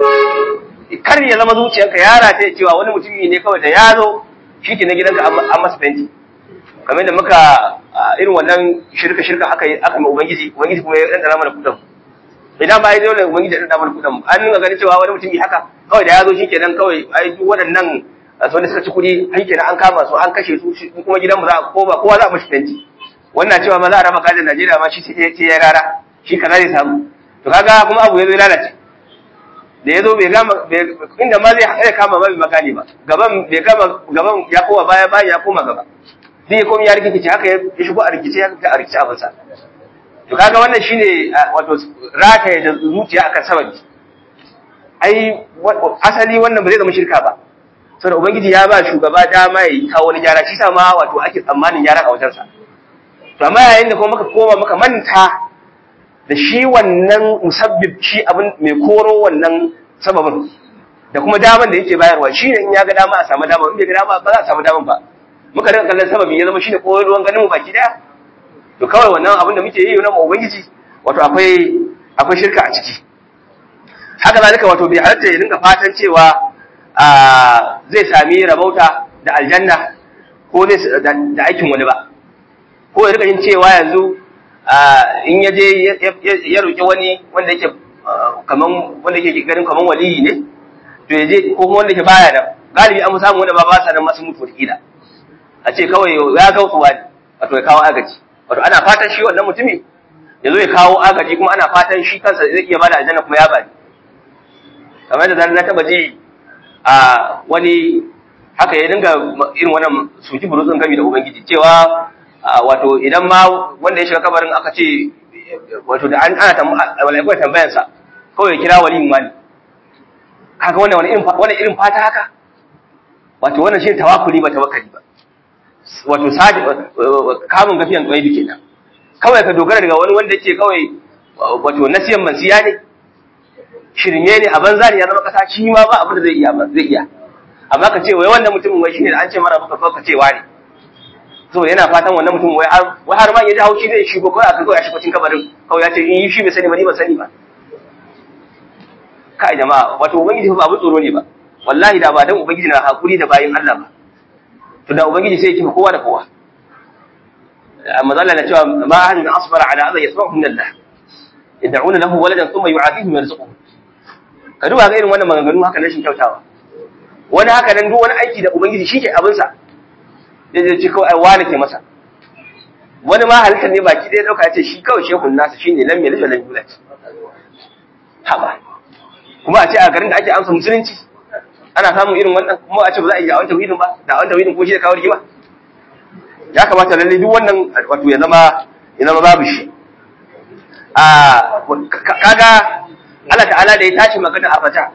kar ya zama zuciyarka ya rata cewa wani mutumi ne kawai da ya zo shi ke na gidanka an masa fenti kamar da muka irin wannan shirka shirka aka yi aka mai ubangiji ubangiji kuma ya ɗanɗana mana kuɗin idan ba ya zo da ubangiji ya ɗanɗana mana kuɗin an nuna ganin cewa wani mutumi haka kawai da ya zo shi kenan kawai ai duk waɗannan wanda suka ci kuɗi ai kenan an kama su an kashe su kuma gidan mu za a koma kowa za a mashi fenti wannan cewa ma za a raba kajin Najeriya ma shi ce ya rara shi kaza zai samu to kaga kuma abu ya zo lalace da ya zo bai gama inda ma zai kama ba bai magani ba gaban bai gama gaban ya koma baya baya ya koma gaba zai komi ya rikice haka ya shigo a rikice ya fita a rikice abin sa to kaga wannan shine wato rataye da zuciya akan sababi ai asali wannan ba zai zama shirka ba saboda ubangiji ya ba shugaba dama ya kawo wani gyara shi sa ma wato ake tsammanin gyara a wajensa to amma yayin da kuma muka koma muka manta da shi wannan musabbib shi abin mai koro wannan sababin da kuma daman da yake bayarwa shi ne in ya ga dama a samu dama in bai ga dama ba za a samu daman ba muka rinka kallon sababi ya zama shine koro ruwan ganin mu baki daya to kawai wannan abin da muke yi na ubangiji wato akwai akwai shirka a ciki haka zalika wato bai halatta ya rinka fatan cewa zai sami rabauta da aljanna ko zai da aikin wani ba ko ya rika yin cewa yanzu in ya je ya roƙi wani wanda yake kaman wanda yake ganin kaman waliyi ne to ya je ko kuma wanda yake baya da galibi an samu wanda ba ba sa nan masu mutu wakila a ce kawai ya ga kuwa wato ya kawo agaji wato ana fatan shi wannan mutumi ya zo ya kawo agaji kuma ana fatan shi kansa zai iya bada aljanna kuma ya bani kamar da na taba ji a wani haka ya dinga irin wannan suki burutsun gami da ubangiji cewa wato idan ma wanda ya shiga kabarin aka ce wato da ana malaikun tambayan sa kawai ya kira waliyin wani kaga wannan wani irin wani irin fata haka wato wannan shi tawakkuli ba tawakkali ba wato sadi kamun gafiyan kwaibi kenan kawai ka dogara daga wani wanda yake kawai wato nasiyan mansiya ne shirme ne a banza ne ya zama kasa shi ma ba abin da zai iya ba zai iya amma ka ce wai wannan mutumin wai shine da an ce mara baka ka ce wani so yana fatan wannan mutum wai har wai har ma ya ji haushi zai shigo kawai aka kawai ya shigo cikin kabarin kawai ya ce in yi shi bai sani ba ni ban sani ba kai jama'a wato ubangiji ba abin tsoro ne ba wallahi da ba dan ubangiji na hakuri da bayin Allah ba to da ubangiji sai ya kifa kowa da kowa amma zalla na cewa ma ahadun asbara ala adha yasma'u min Allah yad'una lahu waladan thumma yu'afihi yarzuquhu ka duba ga irin wannan maganganu haka rashin kyautawa wani haka nan duk wani aiki da ubangiji shi ke abinsa ya je ci kawai wani ke masa wani ma halittar ne baki ɗaya ɗauka ya ce shi kawai shehun nasa shi ne lam yalid lam yulad haba kuma a ce a garin da ake amsa musulunci ana samun irin wannan kuma a ce ba za a yi da'awan tauhidin ba da'awan tauhidin ko shi da kawo rigima ya kamata lalle duk wannan wato ya zama ya zama babu shi a kaga Allah ta'ala da ya tashi magana a fata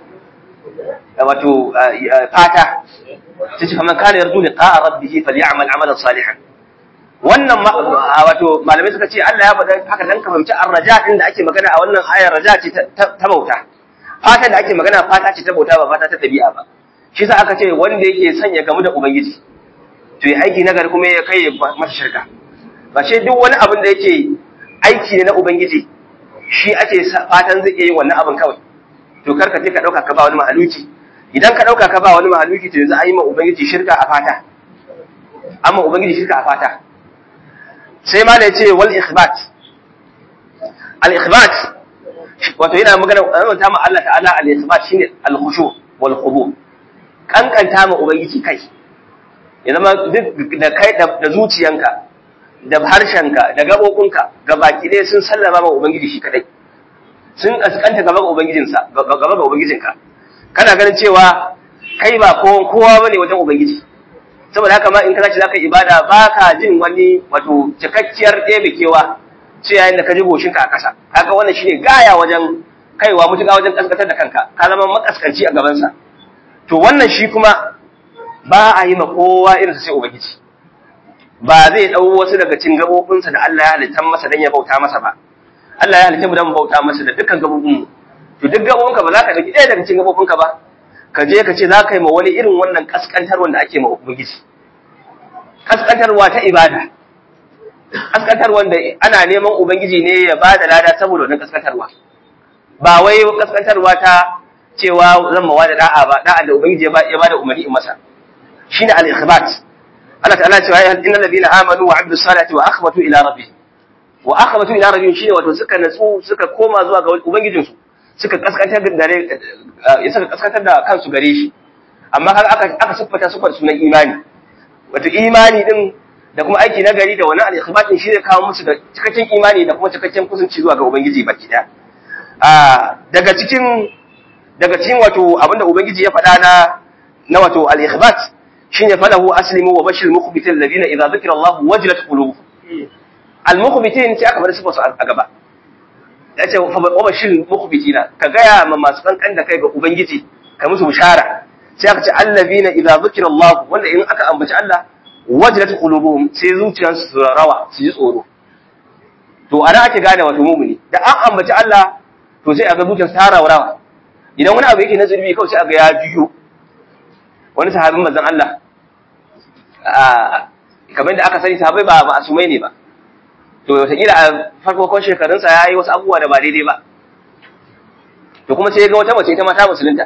wato fata sai ce kaman kana yarju liqa'a rabbih falyamal amalan salihan wannan wato malamai suka ce Allah ya faɗa haka dan ka fahimci arraja din da ake magana a wannan ayar raja ce ta bauta fata da ake magana fata ce ta bauta ba fata ta dabi'a ba shi sa aka ce wanda yake sanya gamu da ubangiji to yi aiki nagari kuma ya kai masa shirka ba ce duk wani abin da yake aiki ne na ubangiji shi ake fatan zai iya yin wannan abin kawai to karka je ka dauka ka ba wani mahaluki idan ka dauka ka ba wani mahaluki to yanzu an yi ma ubangiji shirka a fata amma ubangiji shirka a fata sai ma da yace wal ikhbat al ikhbat wato yana magana wannan ta ma Allah ta'ala al ikhbat shine al khushu wal khudu kankanta ma ubangiji kai ya zama duk da kai da zuciyanka da harshenka da gabobinka gabaki ɗaya sun sallama ma ubangiji shi kadai sun kaskanta gaba ga ubangijinsa gaba ga ubangijinka kana ganin cewa kai ba kowa kowa bane wajen ubangiji saboda haka ma in ka tashi zaka ibada baka jin wani wato cikakkiyar ɗebe kewa ce yayin da ka ji goshinka a ƙasa kaga wannan shine gaya wajen kaiwa mutuka wajen kaskantar da kanka ka zama makaskanci a gabansa to wannan shi kuma ba a yi ma kowa irin sai ubangiji ba zai ɗau wasu daga cin gabobinsa da Allah ya halitta masa dan ya bauta masa ba Allah ya halitta mu dan bauta masa da dukkan gabobin mu to duk gabobinka ba za ka dauki ɗaya daga cikin gabobinka ba ka je ka ce za ka yi ma wani irin wannan kaskantar wanda ake ma ubangiji kaskantarwa ta ibada kaskantar wanda ana neman ubangiji ne ya ba da lada saboda wannan kaskantarwa ba wai kaskantarwa ta cewa zan mawa da da'a ba da'a da ubangiji ya ba da umarni in masa shine al-ikhbat Allah ta'ala cewa ya innal ladina amanu wa amilus salati wa akhbatu ila rabbihim wa akhbatu ila rabbihim shine wato suka natsu suka koma zuwa ga ubangijinsu suka kaskantar da suka kaskantar da kansu gare shi amma har aka aka siffata su da sunan imani wato imani din da kuma aiki na gari da wani al-ikhbat din shi zai kawo musu da cikakken imani da kuma cikakken kusanci zuwa ga ubangiji baki daya a daga cikin daga cikin wato abinda ubangiji ya faɗa na na wato al-ikhbat shine falahu aslimu wa bashir mukhbitin alladhina idza dhukira Allah wajilat qulubuhum al-mukhbitin sai aka bar su a gaba yace wa bashir mukhbitina ka gaya ma masu kankan da kai ga ubangiji ka musu bishara sai aka ce alladhina idza dhukira Allah wanda in aka ambaci Allah wajilat qulubuhum sai zuciyarsu su rawa su ji tsoro to ana ake gane wato mumuni da an ambaci Allah to sai aga zuciyarsa ta rawa idan wani abu yake na zurbi kawai sai aga ya juyo wani sahabin manzon Allah kamar da aka sani sahabai ba ma'asumai ne ba to wataƙila a farkon shekarunsa ya yi wasu abubuwa da ba daidai ba to kuma sai ya ga wata mace ita ma ta musulunta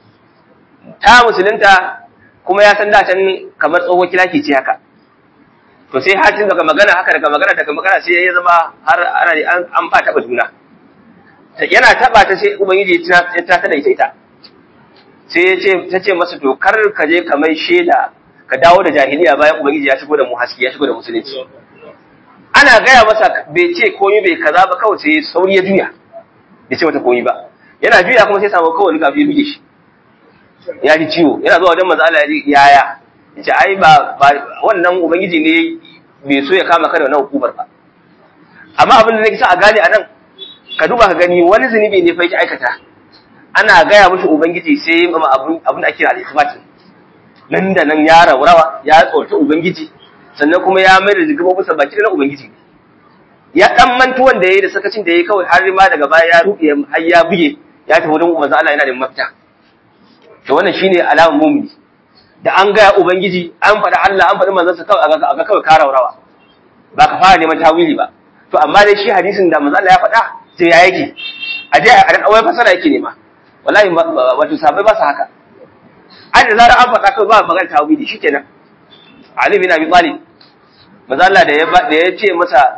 ta musulunta kuma ya san dacen kamar tsohon kilaki ce haka to sai hatin daga magana haka daga magana daga magana sai ya zama har ana an fa taɓa juna yana taɓa ta sai ubangiji ya ta da ita ita sai ta ce masa to kar ka je ka mai shaida ka dawo da jahiliya bayan ubangiji ya shigo da mu haske ya shigo da musulunci ana gaya masa bai ce komai bai kaza ba kawai sai sauri ya juya bai ce mata komai ba yana juya kuma sai samu kawai gafi ya buge shi ya ji ciwo yana zuwa wajen manzo Allah ya ji yaya yace ai ba wannan ubangiji ne bai so ya kama ka da wannan hukumar ba amma abin da nake sa a gane anan ka duba ka gani wani zunubi ne fa yake aikata ana gaya mushi ubangiji sai ma abun abun da ake al-ikhbat nan da nan ya rawa ya tsorci ubangiji sannan kuma ya mai da jigabobinsa baki na ubangiji ya dan mantuwan da yayi da sakacin da yayi kawai har ma daga baya ya rufe har ya buge ya tafi wajen manzo Allah yana da mafita to wannan shine alamar mumini da an gaya ubangiji an faɗa Allah an faɗi manzansa kawai a ga kawai ka rawa ba ka fara neman tawili ba to amma dai shi hadisin da manzo Allah ya faɗa sai ya yake a je a dan fasara yake nema wallahi wato sabai ba su haka an da zarar an faɗa kawai ba magana tawili shikenan Ali bin Abi Talib manzo Allah da ya da ya ce masa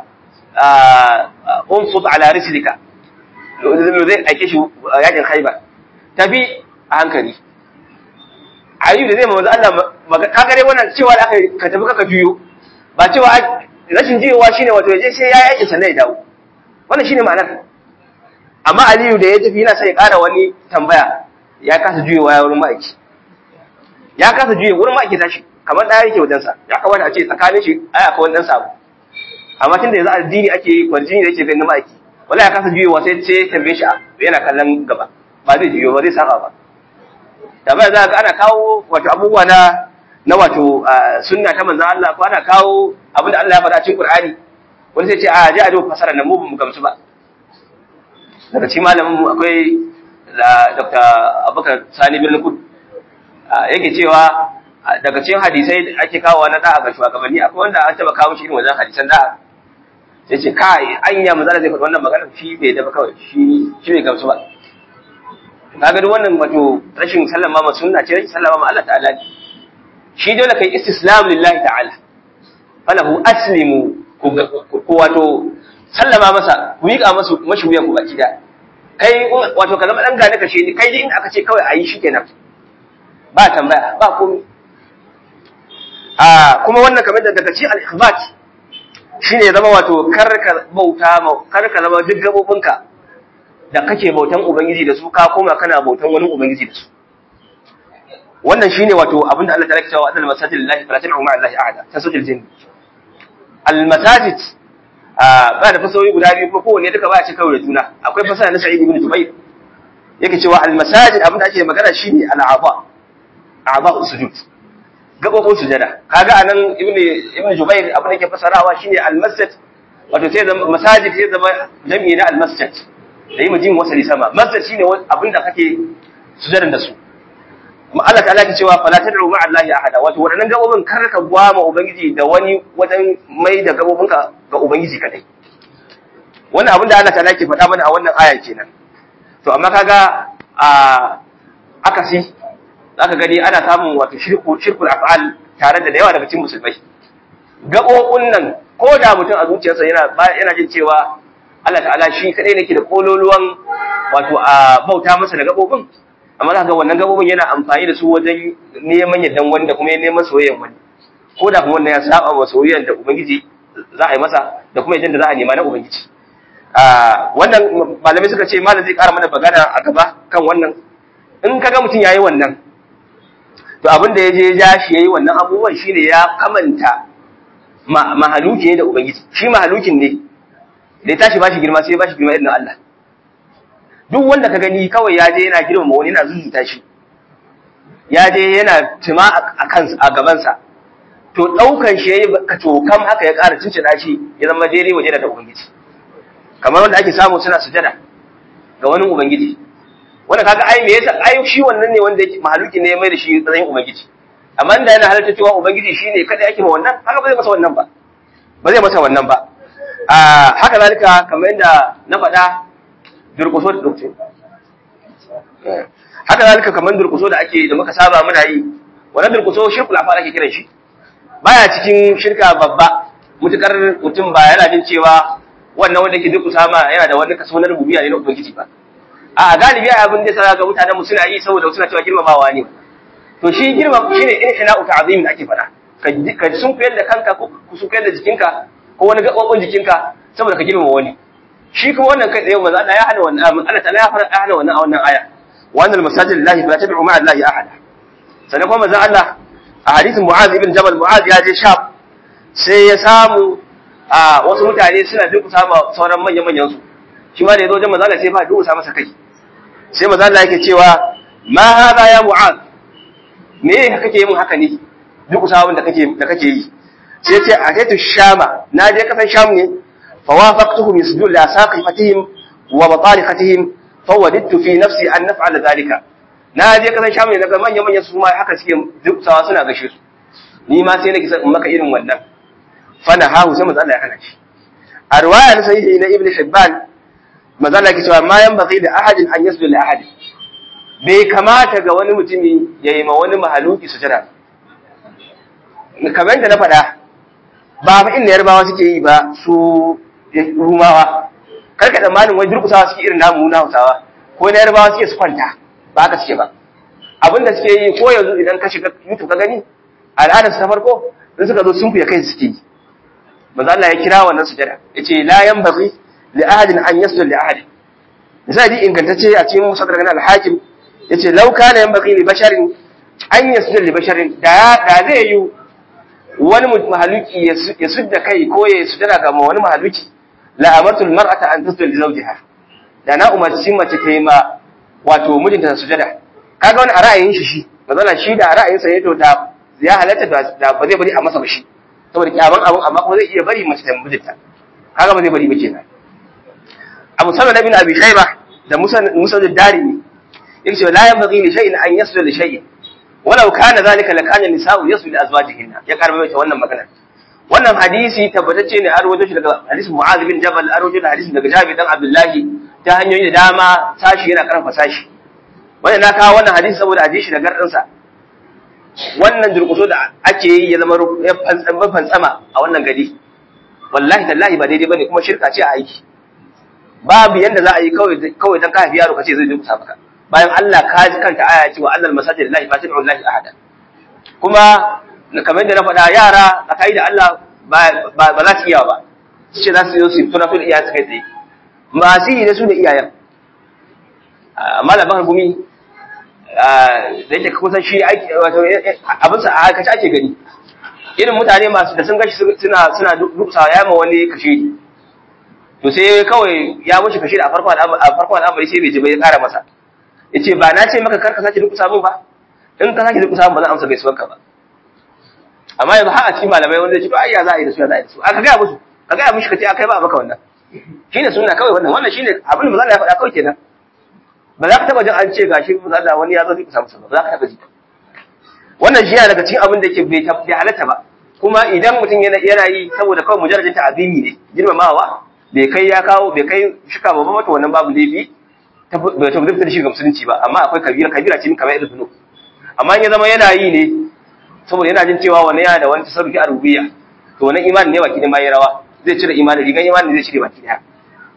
unsut ala rislika zai aike shi yakin Khaibar tafi a hankali ayu da zai manzo Allah ka gare wannan cewa da aka ka tafi kaka juyo ba cewa rashin jiyowa shine wato yaje sai ya yake sannan ya dawo wannan shine ma'anar amma Aliyu da ya tafi yana sai ya ƙara wani tambaya ya kasa juyowa ya wurin ma'aiki ya kasa juye wurin ma'aiki tashi kamar ɗaya yake wajensa ya kamata a ce tsakanin shi ai akwai wani ɗan sabo amma tun da yanzu addini ake kwarjini da yake ganin ma'aiki wala ya kasa juyowa sai ce tambaye shi yana kallon gaba ba zai juyo ba zai saba ba tambaya za ga ana kawo wato abubuwa na na wato sunna ta manzon Allah ko ana kawo abin da Allah ya faɗa cikin Qur'ani wani sai ce a je a duba fasara nan mu ba mu gamsu ba daga cikin malamin mu akwai Dr. Abubakar Sani bin Kud yake cewa daga cikin hadisai da ake kawo na da'a ga shugabanni akwai wanda an taba kawo shi irin wajen hadisan da'a sai ce kai anya manzon zai faɗi wannan magana shi bai da ba kawai shi shi bai gamsu ba kaga duk wannan wato rashin sallama ma sunna ce rashin sallama ma Allah ta'ala ne shi dole kai istislam lillahi ta'ala falahu aslimu ku wato sallama masa ku miƙa masu mashi wuyan ku baki da kai wato ka zama dan gane ka shi kai dai in aka ce kawai ayi shikenan ba tambaya ba komai a kuma wannan kamar da daga cikin al-ikhbat shine ya zama wato kar ka bauta kar ka zama duk gabobinka da kake bautan ubangiji da su ka koma kana bautan wani ubangiji da su wannan shine wato abinda Allah ta'ala ke cewa annal masajid lillahi fala tad'u ma'a allahi ahada tasujil jinn al masajid ba da fasahohi guda biyu ko kowanne duka ba a ce kawai da juna akwai fasaha na Sa'id ibn Jubayr yake cewa al masajid abinda ake magana shine al a'ba a'ba sujud gabobin sujada kaga anan ibn ibn Jubayr abinda yake fasarawa shine al masjid wato sai zama masajid sai zama jami'i na al masjid da yi majin wasali sama masjid shine abin da kake sujadan da su kuma Allah ta'ala ke cewa fala tad'u ma'a Allahi ahada wato wadannan gabobin kar ka gwama ubangiji da wani wajen mai da gabobinka ga ubangiji kadai wannan abin da Allah ta'ala ke faɗa mana a wannan aya kenan to amma kaga a akasi zaka gani ana samun wato shirku shirkul af'al tare da yawa daga cikin musulmai gabobin nan ko da mutum a zuciyarsa yana yana jin cewa Allah ta'ala shi kadai ne ke da kololuwan wato a bauta masa da gabobin amma zaka ga wannan gabobin yana amfani da su wajen neman yardan wani da kuma neman soyayyan wani ko da kuma wannan ya saba wa soyayyan da ubangiji za a yi masa da kuma yadda za a nema na ubangiji wannan malamai suka ce malam zai ƙara mana bagana a gaba kan wannan in kaga mutum yayi wannan to abin da ya je ja shi yayi wannan abubuwan shine ya kamanta mahaluki ne da ubangiji shi mahalukin ne da ya tashi bashi girma sai ya bashi girma irin Allah duk wanda ka gani kawai ya je yana girmama wani yana zuzuta shi ya je yana tuma a kansa a gabansa to daukan shi yayi ka tokam haka ya ƙara cincina shi ya zama daidai waje da ubangiji kamar wanda ake samu suna sujada ga wani ubangiji wanda kaga ai me yasa ai shi wannan ne wanda yake mahaluki ne ya mai da shi tsayin ubangiji amma inda yana halarta cewa ubangiji shine kada yake ma wannan haka ba zai masa wannan ba ba zai masa wannan ba a haka zalika kamar yadda na faɗa durƙuso da dokce haka zalika kamar durƙuso da ake da muka saba muna yi wannan durƙuso shirkul afa ake kiran shi baya cikin shirka babba mutukar mutum ba yana jin cewa wannan wanda yake durƙusa ma yana da wani kaso na rububiyya ne na ubangiji ba a galibi abin da sa ga mutanen mu suna yi saboda suna cewa girmamawa ne to shi girma shine inhina'u ta'zimin ake fada ka ka sun koyar da kanka ko sun koyar da jikinka ko wani gabobin jikinka saboda ka girmama wani shi kuma wannan kai tsaye manzo Allah ya hana wannan Allah ta'ala ya fara hana wannan a wannan aya wa annal masajid lillahi fala tad'u ma'a allahi ahada sannan kuma manzo Allah a hadisin Mu'adh ibn Jabal Mu'adh ya je Sham sai ya samu a wasu mutane suna durkusa ma sauran manyan manyan su shi ma da yazo wajen manzo Allah sai ba durkusa masa kai sai manzo Allah yake cewa ma hada ya Mu'adh me kake yin haka ne durkusa wanda kake da kake yi sai ce a kaitu shama na je kasan sham ne fa wafaqtuhum yasjudu li asaqifatihim wa batarikatihim fa wadidtu fi nafsi an naf'ala dhalika na je kasan sham ne daga manyan manyan su ma haka suke duksawa suna gashe su ni ma sai nake in maka irin wannan fa na hahu sai manzo Allah ya hana shi a riwaya na sahihi na ibnu hibban manzo Allah ya ce ma yanbaghi da ahadin an yasjuda li ahadin bai kamata ga wani mutumi ya yi ma wani mahaluki sujada kamar yadda na faɗa ba fa inda yarbawa suke yi ba su rumawa karka tsammanin wai durkusawa suke irin namu na hausawa ko na yarbawa suke su kwanta ba haka suke ba abin da suke yi ko yanzu idan ka shiga youtube ka gani al'adar su ta farko in suka zo sun fiye kai suke yi manzo Allah ya kira wannan sujada yace la yanbaghi li ahadin an yasjuda li ahadin misali ingantacce a cikin musaddarar al-hakim yace law kana yanbaghi li basharin an yasjuda li basharin da da zai yi wani mahaluki ya sudda kai ko ya sujada ga wani mahaluki la amartu almar'ata an tasjuda li zawjiha da na umarci mace ta yi ma wato mijinta sujada kaga wani a ra'ayin shi shi mazala shi da ra'ayin sa ne to da ya halatta da ba zai bari a masa ba shi saboda kyaman abun amma kuma zai iya bari mace ta mijinta kaga ba zai bari ba kenan Abu Salama bin Abi Shayba da Musa Musa da Darimi yace la yanbaghi li shay'in an yasjuda li shay'in walau kana zalika la kana nisa'u yasjudu li azwajihinna ya karbe mai wannan magana wannan hadisi tabbatacce ne an rawaito shi daga hadisin Mu'adh bin Jabal an rawaito da hadisin daga Jabir dan Abdullahi ta hanyoyi da dama sashi yana karfafa sashi wannan na kawo wannan hadisi saboda hadisi da gardin sa wannan durkuso da ake yi ya zama ya fantsama a wannan gari wallahi tallahi ba daidai bane kuma shirka ce a aiki babu yanda za a yi kawai kawai dan ka haifi yaro kace zai durkusa maka bayan Allah ka ji kanta aya ce wa annal masajid lillahi fa tad'u lillahi ahada kuma kamar yadda na faɗa yara tsakai da Allah ba za su iya ba su ce za su yi su tuna fil iyayen su kai tsaye masu yi da su da iyayen malaman gumi da yake kusan shi aiki wato abin sa a aikace ake gani irin mutane masu da sun gashi suna suna duksawa ya ma wani kashe to sai kawai ya wuce kashe a farkon al'amari sai bai ji bai kara masa yace ba na ce maka karka sake dukusa mun ba in ka sake dukusa mun ba zan amsa gaisuwarka ba amma yanzu har a cikin malamai wanda ce to ai ya za a yi da su ya za a yi da su aka ga musu ka ga mushi kace akai ba maka wannan shine sunna kawai wannan wannan shine abin da manzo ya faɗa kawai kenan ba za ka taba jin an ce gashi manzo Allah wani ya zo dukusa musu ba za ka taba ji wannan shi yana daga cikin abin da yake bai bai halatta ba kuma idan mutum yana yana yi saboda kawai mujarrajin ta'azimi ne girmamawa bai kai ya kawo bai kai shika ba mata wannan babu laifi ta bai ta da shi ga musulunci ba amma akwai kabira kabira ce kamar irin zunub amma in ya zama yana yi ne saboda yana jin cewa wannan yana da wani tasarrufi a rububiyya to wannan imani ne baki da mai rawa zai cire imani rigan imani zai cire baki daya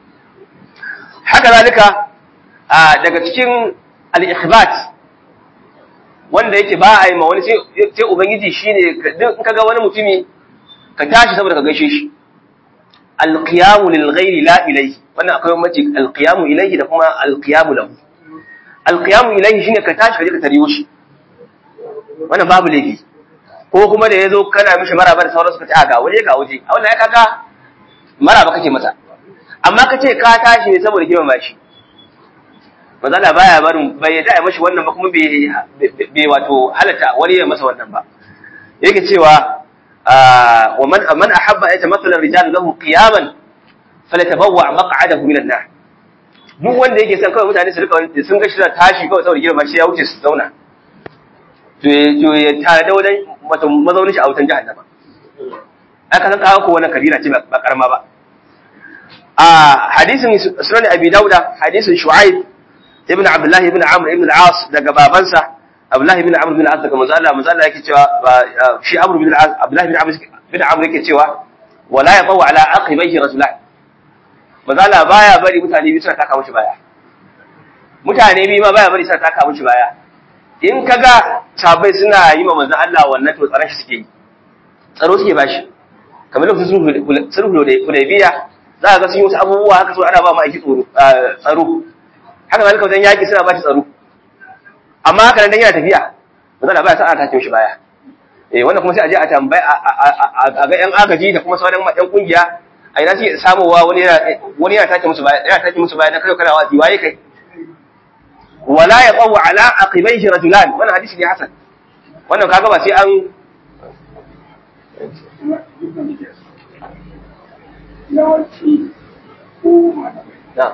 haka zalika daga cikin al-ikhbat wanda yake ba a yi ma wani sai ubangiji shine duk in kaga wani mutumi ka tashi saboda ka gaishe shi alqiyamu lil ghairi la ilayhi wannan akwai mace alqiyamu ilayhi da kuma alqiyamu lahu alqiyamu ilayhi shine ka tashi ka je ka tariyo shi wannan babu laifi ko kuma da yazo kana mishi maraba da sauransu ka ce a ga waje ga waje a wannan ya kaga maraba kake masa amma ka ce ka tashi ne saboda girmama shi mazala baya barin bai yadda ya mashi wannan ba kuma bai wato halatta wani ya masa wannan ba yake cewa wa man man ahabba ay tamassala rijal lahu qiyaman falyatabawwa maq'adahu min an-nar duk wanda yake son kawai mutane su rika sun ga shi da tashi kawai saboda girma shi ya wuce su zauna to to ya tada wajen wato mazaunin shi a wutan jahannama aka san kawo ko wannan kabira ce ba karama ba a hadisin sunan abi dauda hadisin shu'aib ibn Abdullah ibn Amr ibn al-As daga babansa Abdullah ibn Amr ibn al-As daga manzo Allah manzo Allah yake cewa shi Amr ibn al-As Abdullah ibn Amr ibn Amr yake cewa wala yaqaw ala aqibaihi rasulan manzo Allah baya bari mutane biyu suna taka mishi baya mutane biyu ma baya bari suna taka mishi baya in kaga sabai suna yi ma manzo Allah wannan to tsaron shi suke yi tsaro suke bashi kamar lokacin sulhu da Hudaybiya za ka ga sun yi wasu abubuwa haka so ana ba mu aiki tsaro tsaro haka zalika wajen yaƙi suna ba shi tsaro amma haka nan yana tafiya ba za a baya sa'a ta shi baya eh wannan kuma sai a je a tambayi a ga yan agaji da kuma sauran yan kungiya a ina suke samowa wani yana wani yana take musu baya yana take musu baya dan kai kana wazi waye kai wala yaqaw ala aqibaihi rajulan wannan hadisi ne hasan wannan kaga ba sai an na'am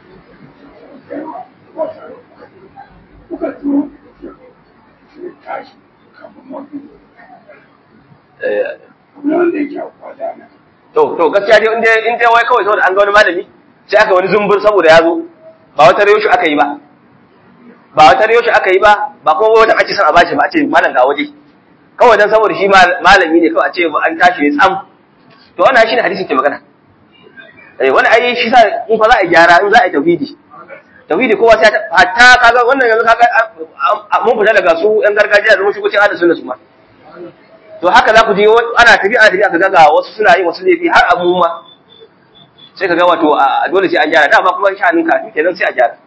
To, to gaskiya dai inda in dai wai kawai saboda an ga wani malami sai aka wani zumbur saboda ya zo ba wata rayo shi aka yi ba. Ba wata rayo shi aka yi ba, ba kuma wata ake son a bashi ba a ce malam ga waje. Kawai dan saboda shi malami ne kawai a ce an tashi ne tsam. To wannan shi ne hadisin ke magana. Eh wani ai shi sa in fa za a gyara in za a yi tauhidi. tauhidi kowa sai hatta kaga wannan yanzu kaga mun fita daga su yan gargajiya da mun shigo cikin sunna su ma to haka za ku je ana tafi ana tafi aka ga wasu suna yin wasu laifi har abu ma sai ka ga wato dole sai an gyara dama kuma sha'anin ka kenan sai a gyara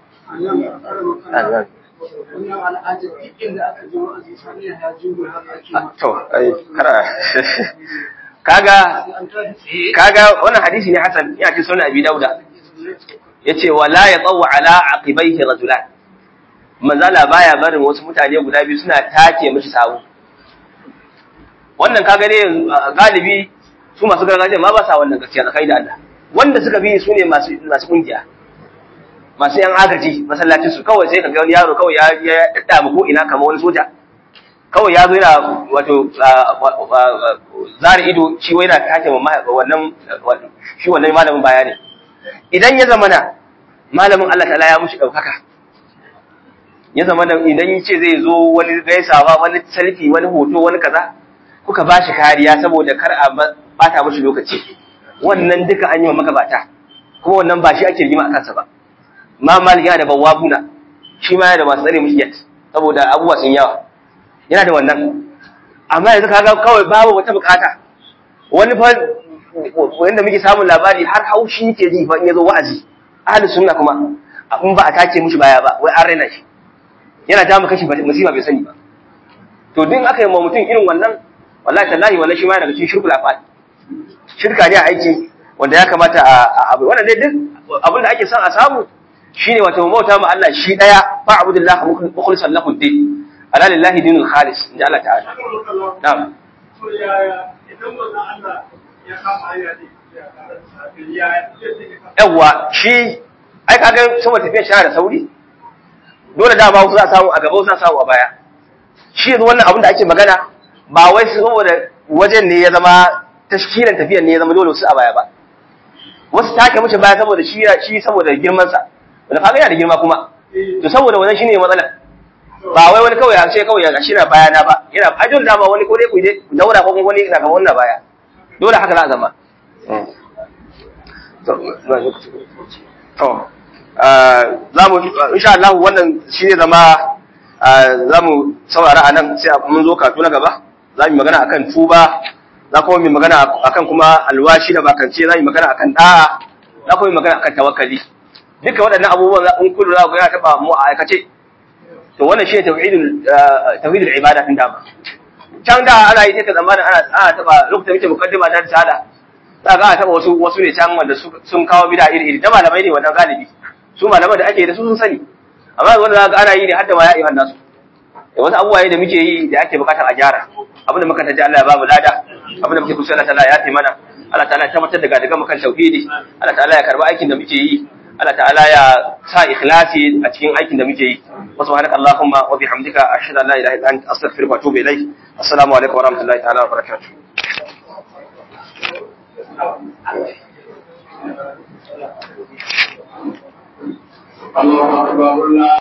to kara kaga kaga wannan hadisi ne hasan ya ce sunan abi dauda yace wala yatawu ala aqibaihi rajulan manzala baya barin wasu mutane guda biyu suna take mishi sawu wannan kaga ne galibi su masu gargajiya ma ba sa wannan gaskiya tsakai da Allah wanda suka bi su ne masu masu kungiya masu yan agaji masallacin su kawai sai kaga wani yaro kawai ya ya dadda ko ina kamar wani soja kawai ya zo yana wato zari ido shi wai yana take wannan shi wannan malamin bayani idan ya zama na malamin Allah ta'ala ya mushi ɗaukaka ya zama da idan ya ce zai zo wani gaisawa wani selfie wani hoto wani kaza kuka ba shi kariya saboda kar a bata mushi lokaci wannan duka an yi wa magabata kuma wannan ba shi ake rigima a kansa ba ma malik yana da bawabuna shi ma yana da masu tsare mushi yat saboda abubuwa sun yawa yana da wannan amma yanzu kaga kawai babu wata bukata wani fa wanda muke samun labari har haushi yake ji fa in yazo wa'azi ahli sunna kuma in ba a tace mishi baya ba wai an raina shi yana ta mu kashi musiba bai sani ba to din aka yi ma mutum irin wannan wallahi tallahi wallahi shi ma daga cikin shirkul afal shirka ne a aiki wanda ya kamata a abu wannan dai duk abin da ake son a samu shine wato bauta ma Allah shi daya fa abudullah mukhlishan lahu din ala lillahi dinul khalis inda Allah ta'ala na'am to yaya idan wannan Allah ya kama hanya ne yawwa shi ai kaga saboda tafiya shi da sauri dole dama wasu za a samu a gaba wasu za a samu a baya shi yanzu wannan abin da ake magana ba wai su saboda wajen ne ya zama tashkilan tafiyan ne ya zama dole su a baya ba wasu take mace baya saboda shi shi saboda girman sa wanda kaga yana da girma kuma to saboda wannan shine matsalar ba wai wani kawai a ce kawai ya shi na baya na ba yana ajin dama wani ko dai ku dai daura ko kuma wani na ga wannan baya dole haka za a zama to za mu insha Allah wannan shine zama za mu saurara a nan sai mun zo katu na gaba za mu magana akan tuba za kuma mu magana akan kuma alwashi da bakance za mu magana akan da'a za kuma mu magana akan tawakkali duka waɗannan abubuwan in kullu za ku yana taba mu a aikace to wannan shine tauhidul tauhidul ibada din dama can da ana yi take zamanin ana ana taba lokacin muke mukaddima ta tsada za ga ana taba wasu wasu ne can wanda sun kawo bid'a iri iri da malamai ne wannan galibi su malaman da ake da su sun sani amma wanda za ga ana yi ne har da ma ya iya nasu da wasu abubuwa da muke yi da ake bukatar a gyara abin da muka taji Allah ya bamu lada abin da muke kusa Allah ta'ala ya taimana Allah ta'ala ya tabbatar da gadaga mu kan tauhidi Allah ta'ala ya karba aikin da muke yi Allah ta'ala ya sa ikhlasi a cikin aikin da muke yi wa subhanaka allahumma wa bihamdika ashhadu an la ilaha illa anta astaghfiruka wa atubu ilaik assalamu alaikum wa rahmatullahi ta'ala wa barakatuh الله أكبر الله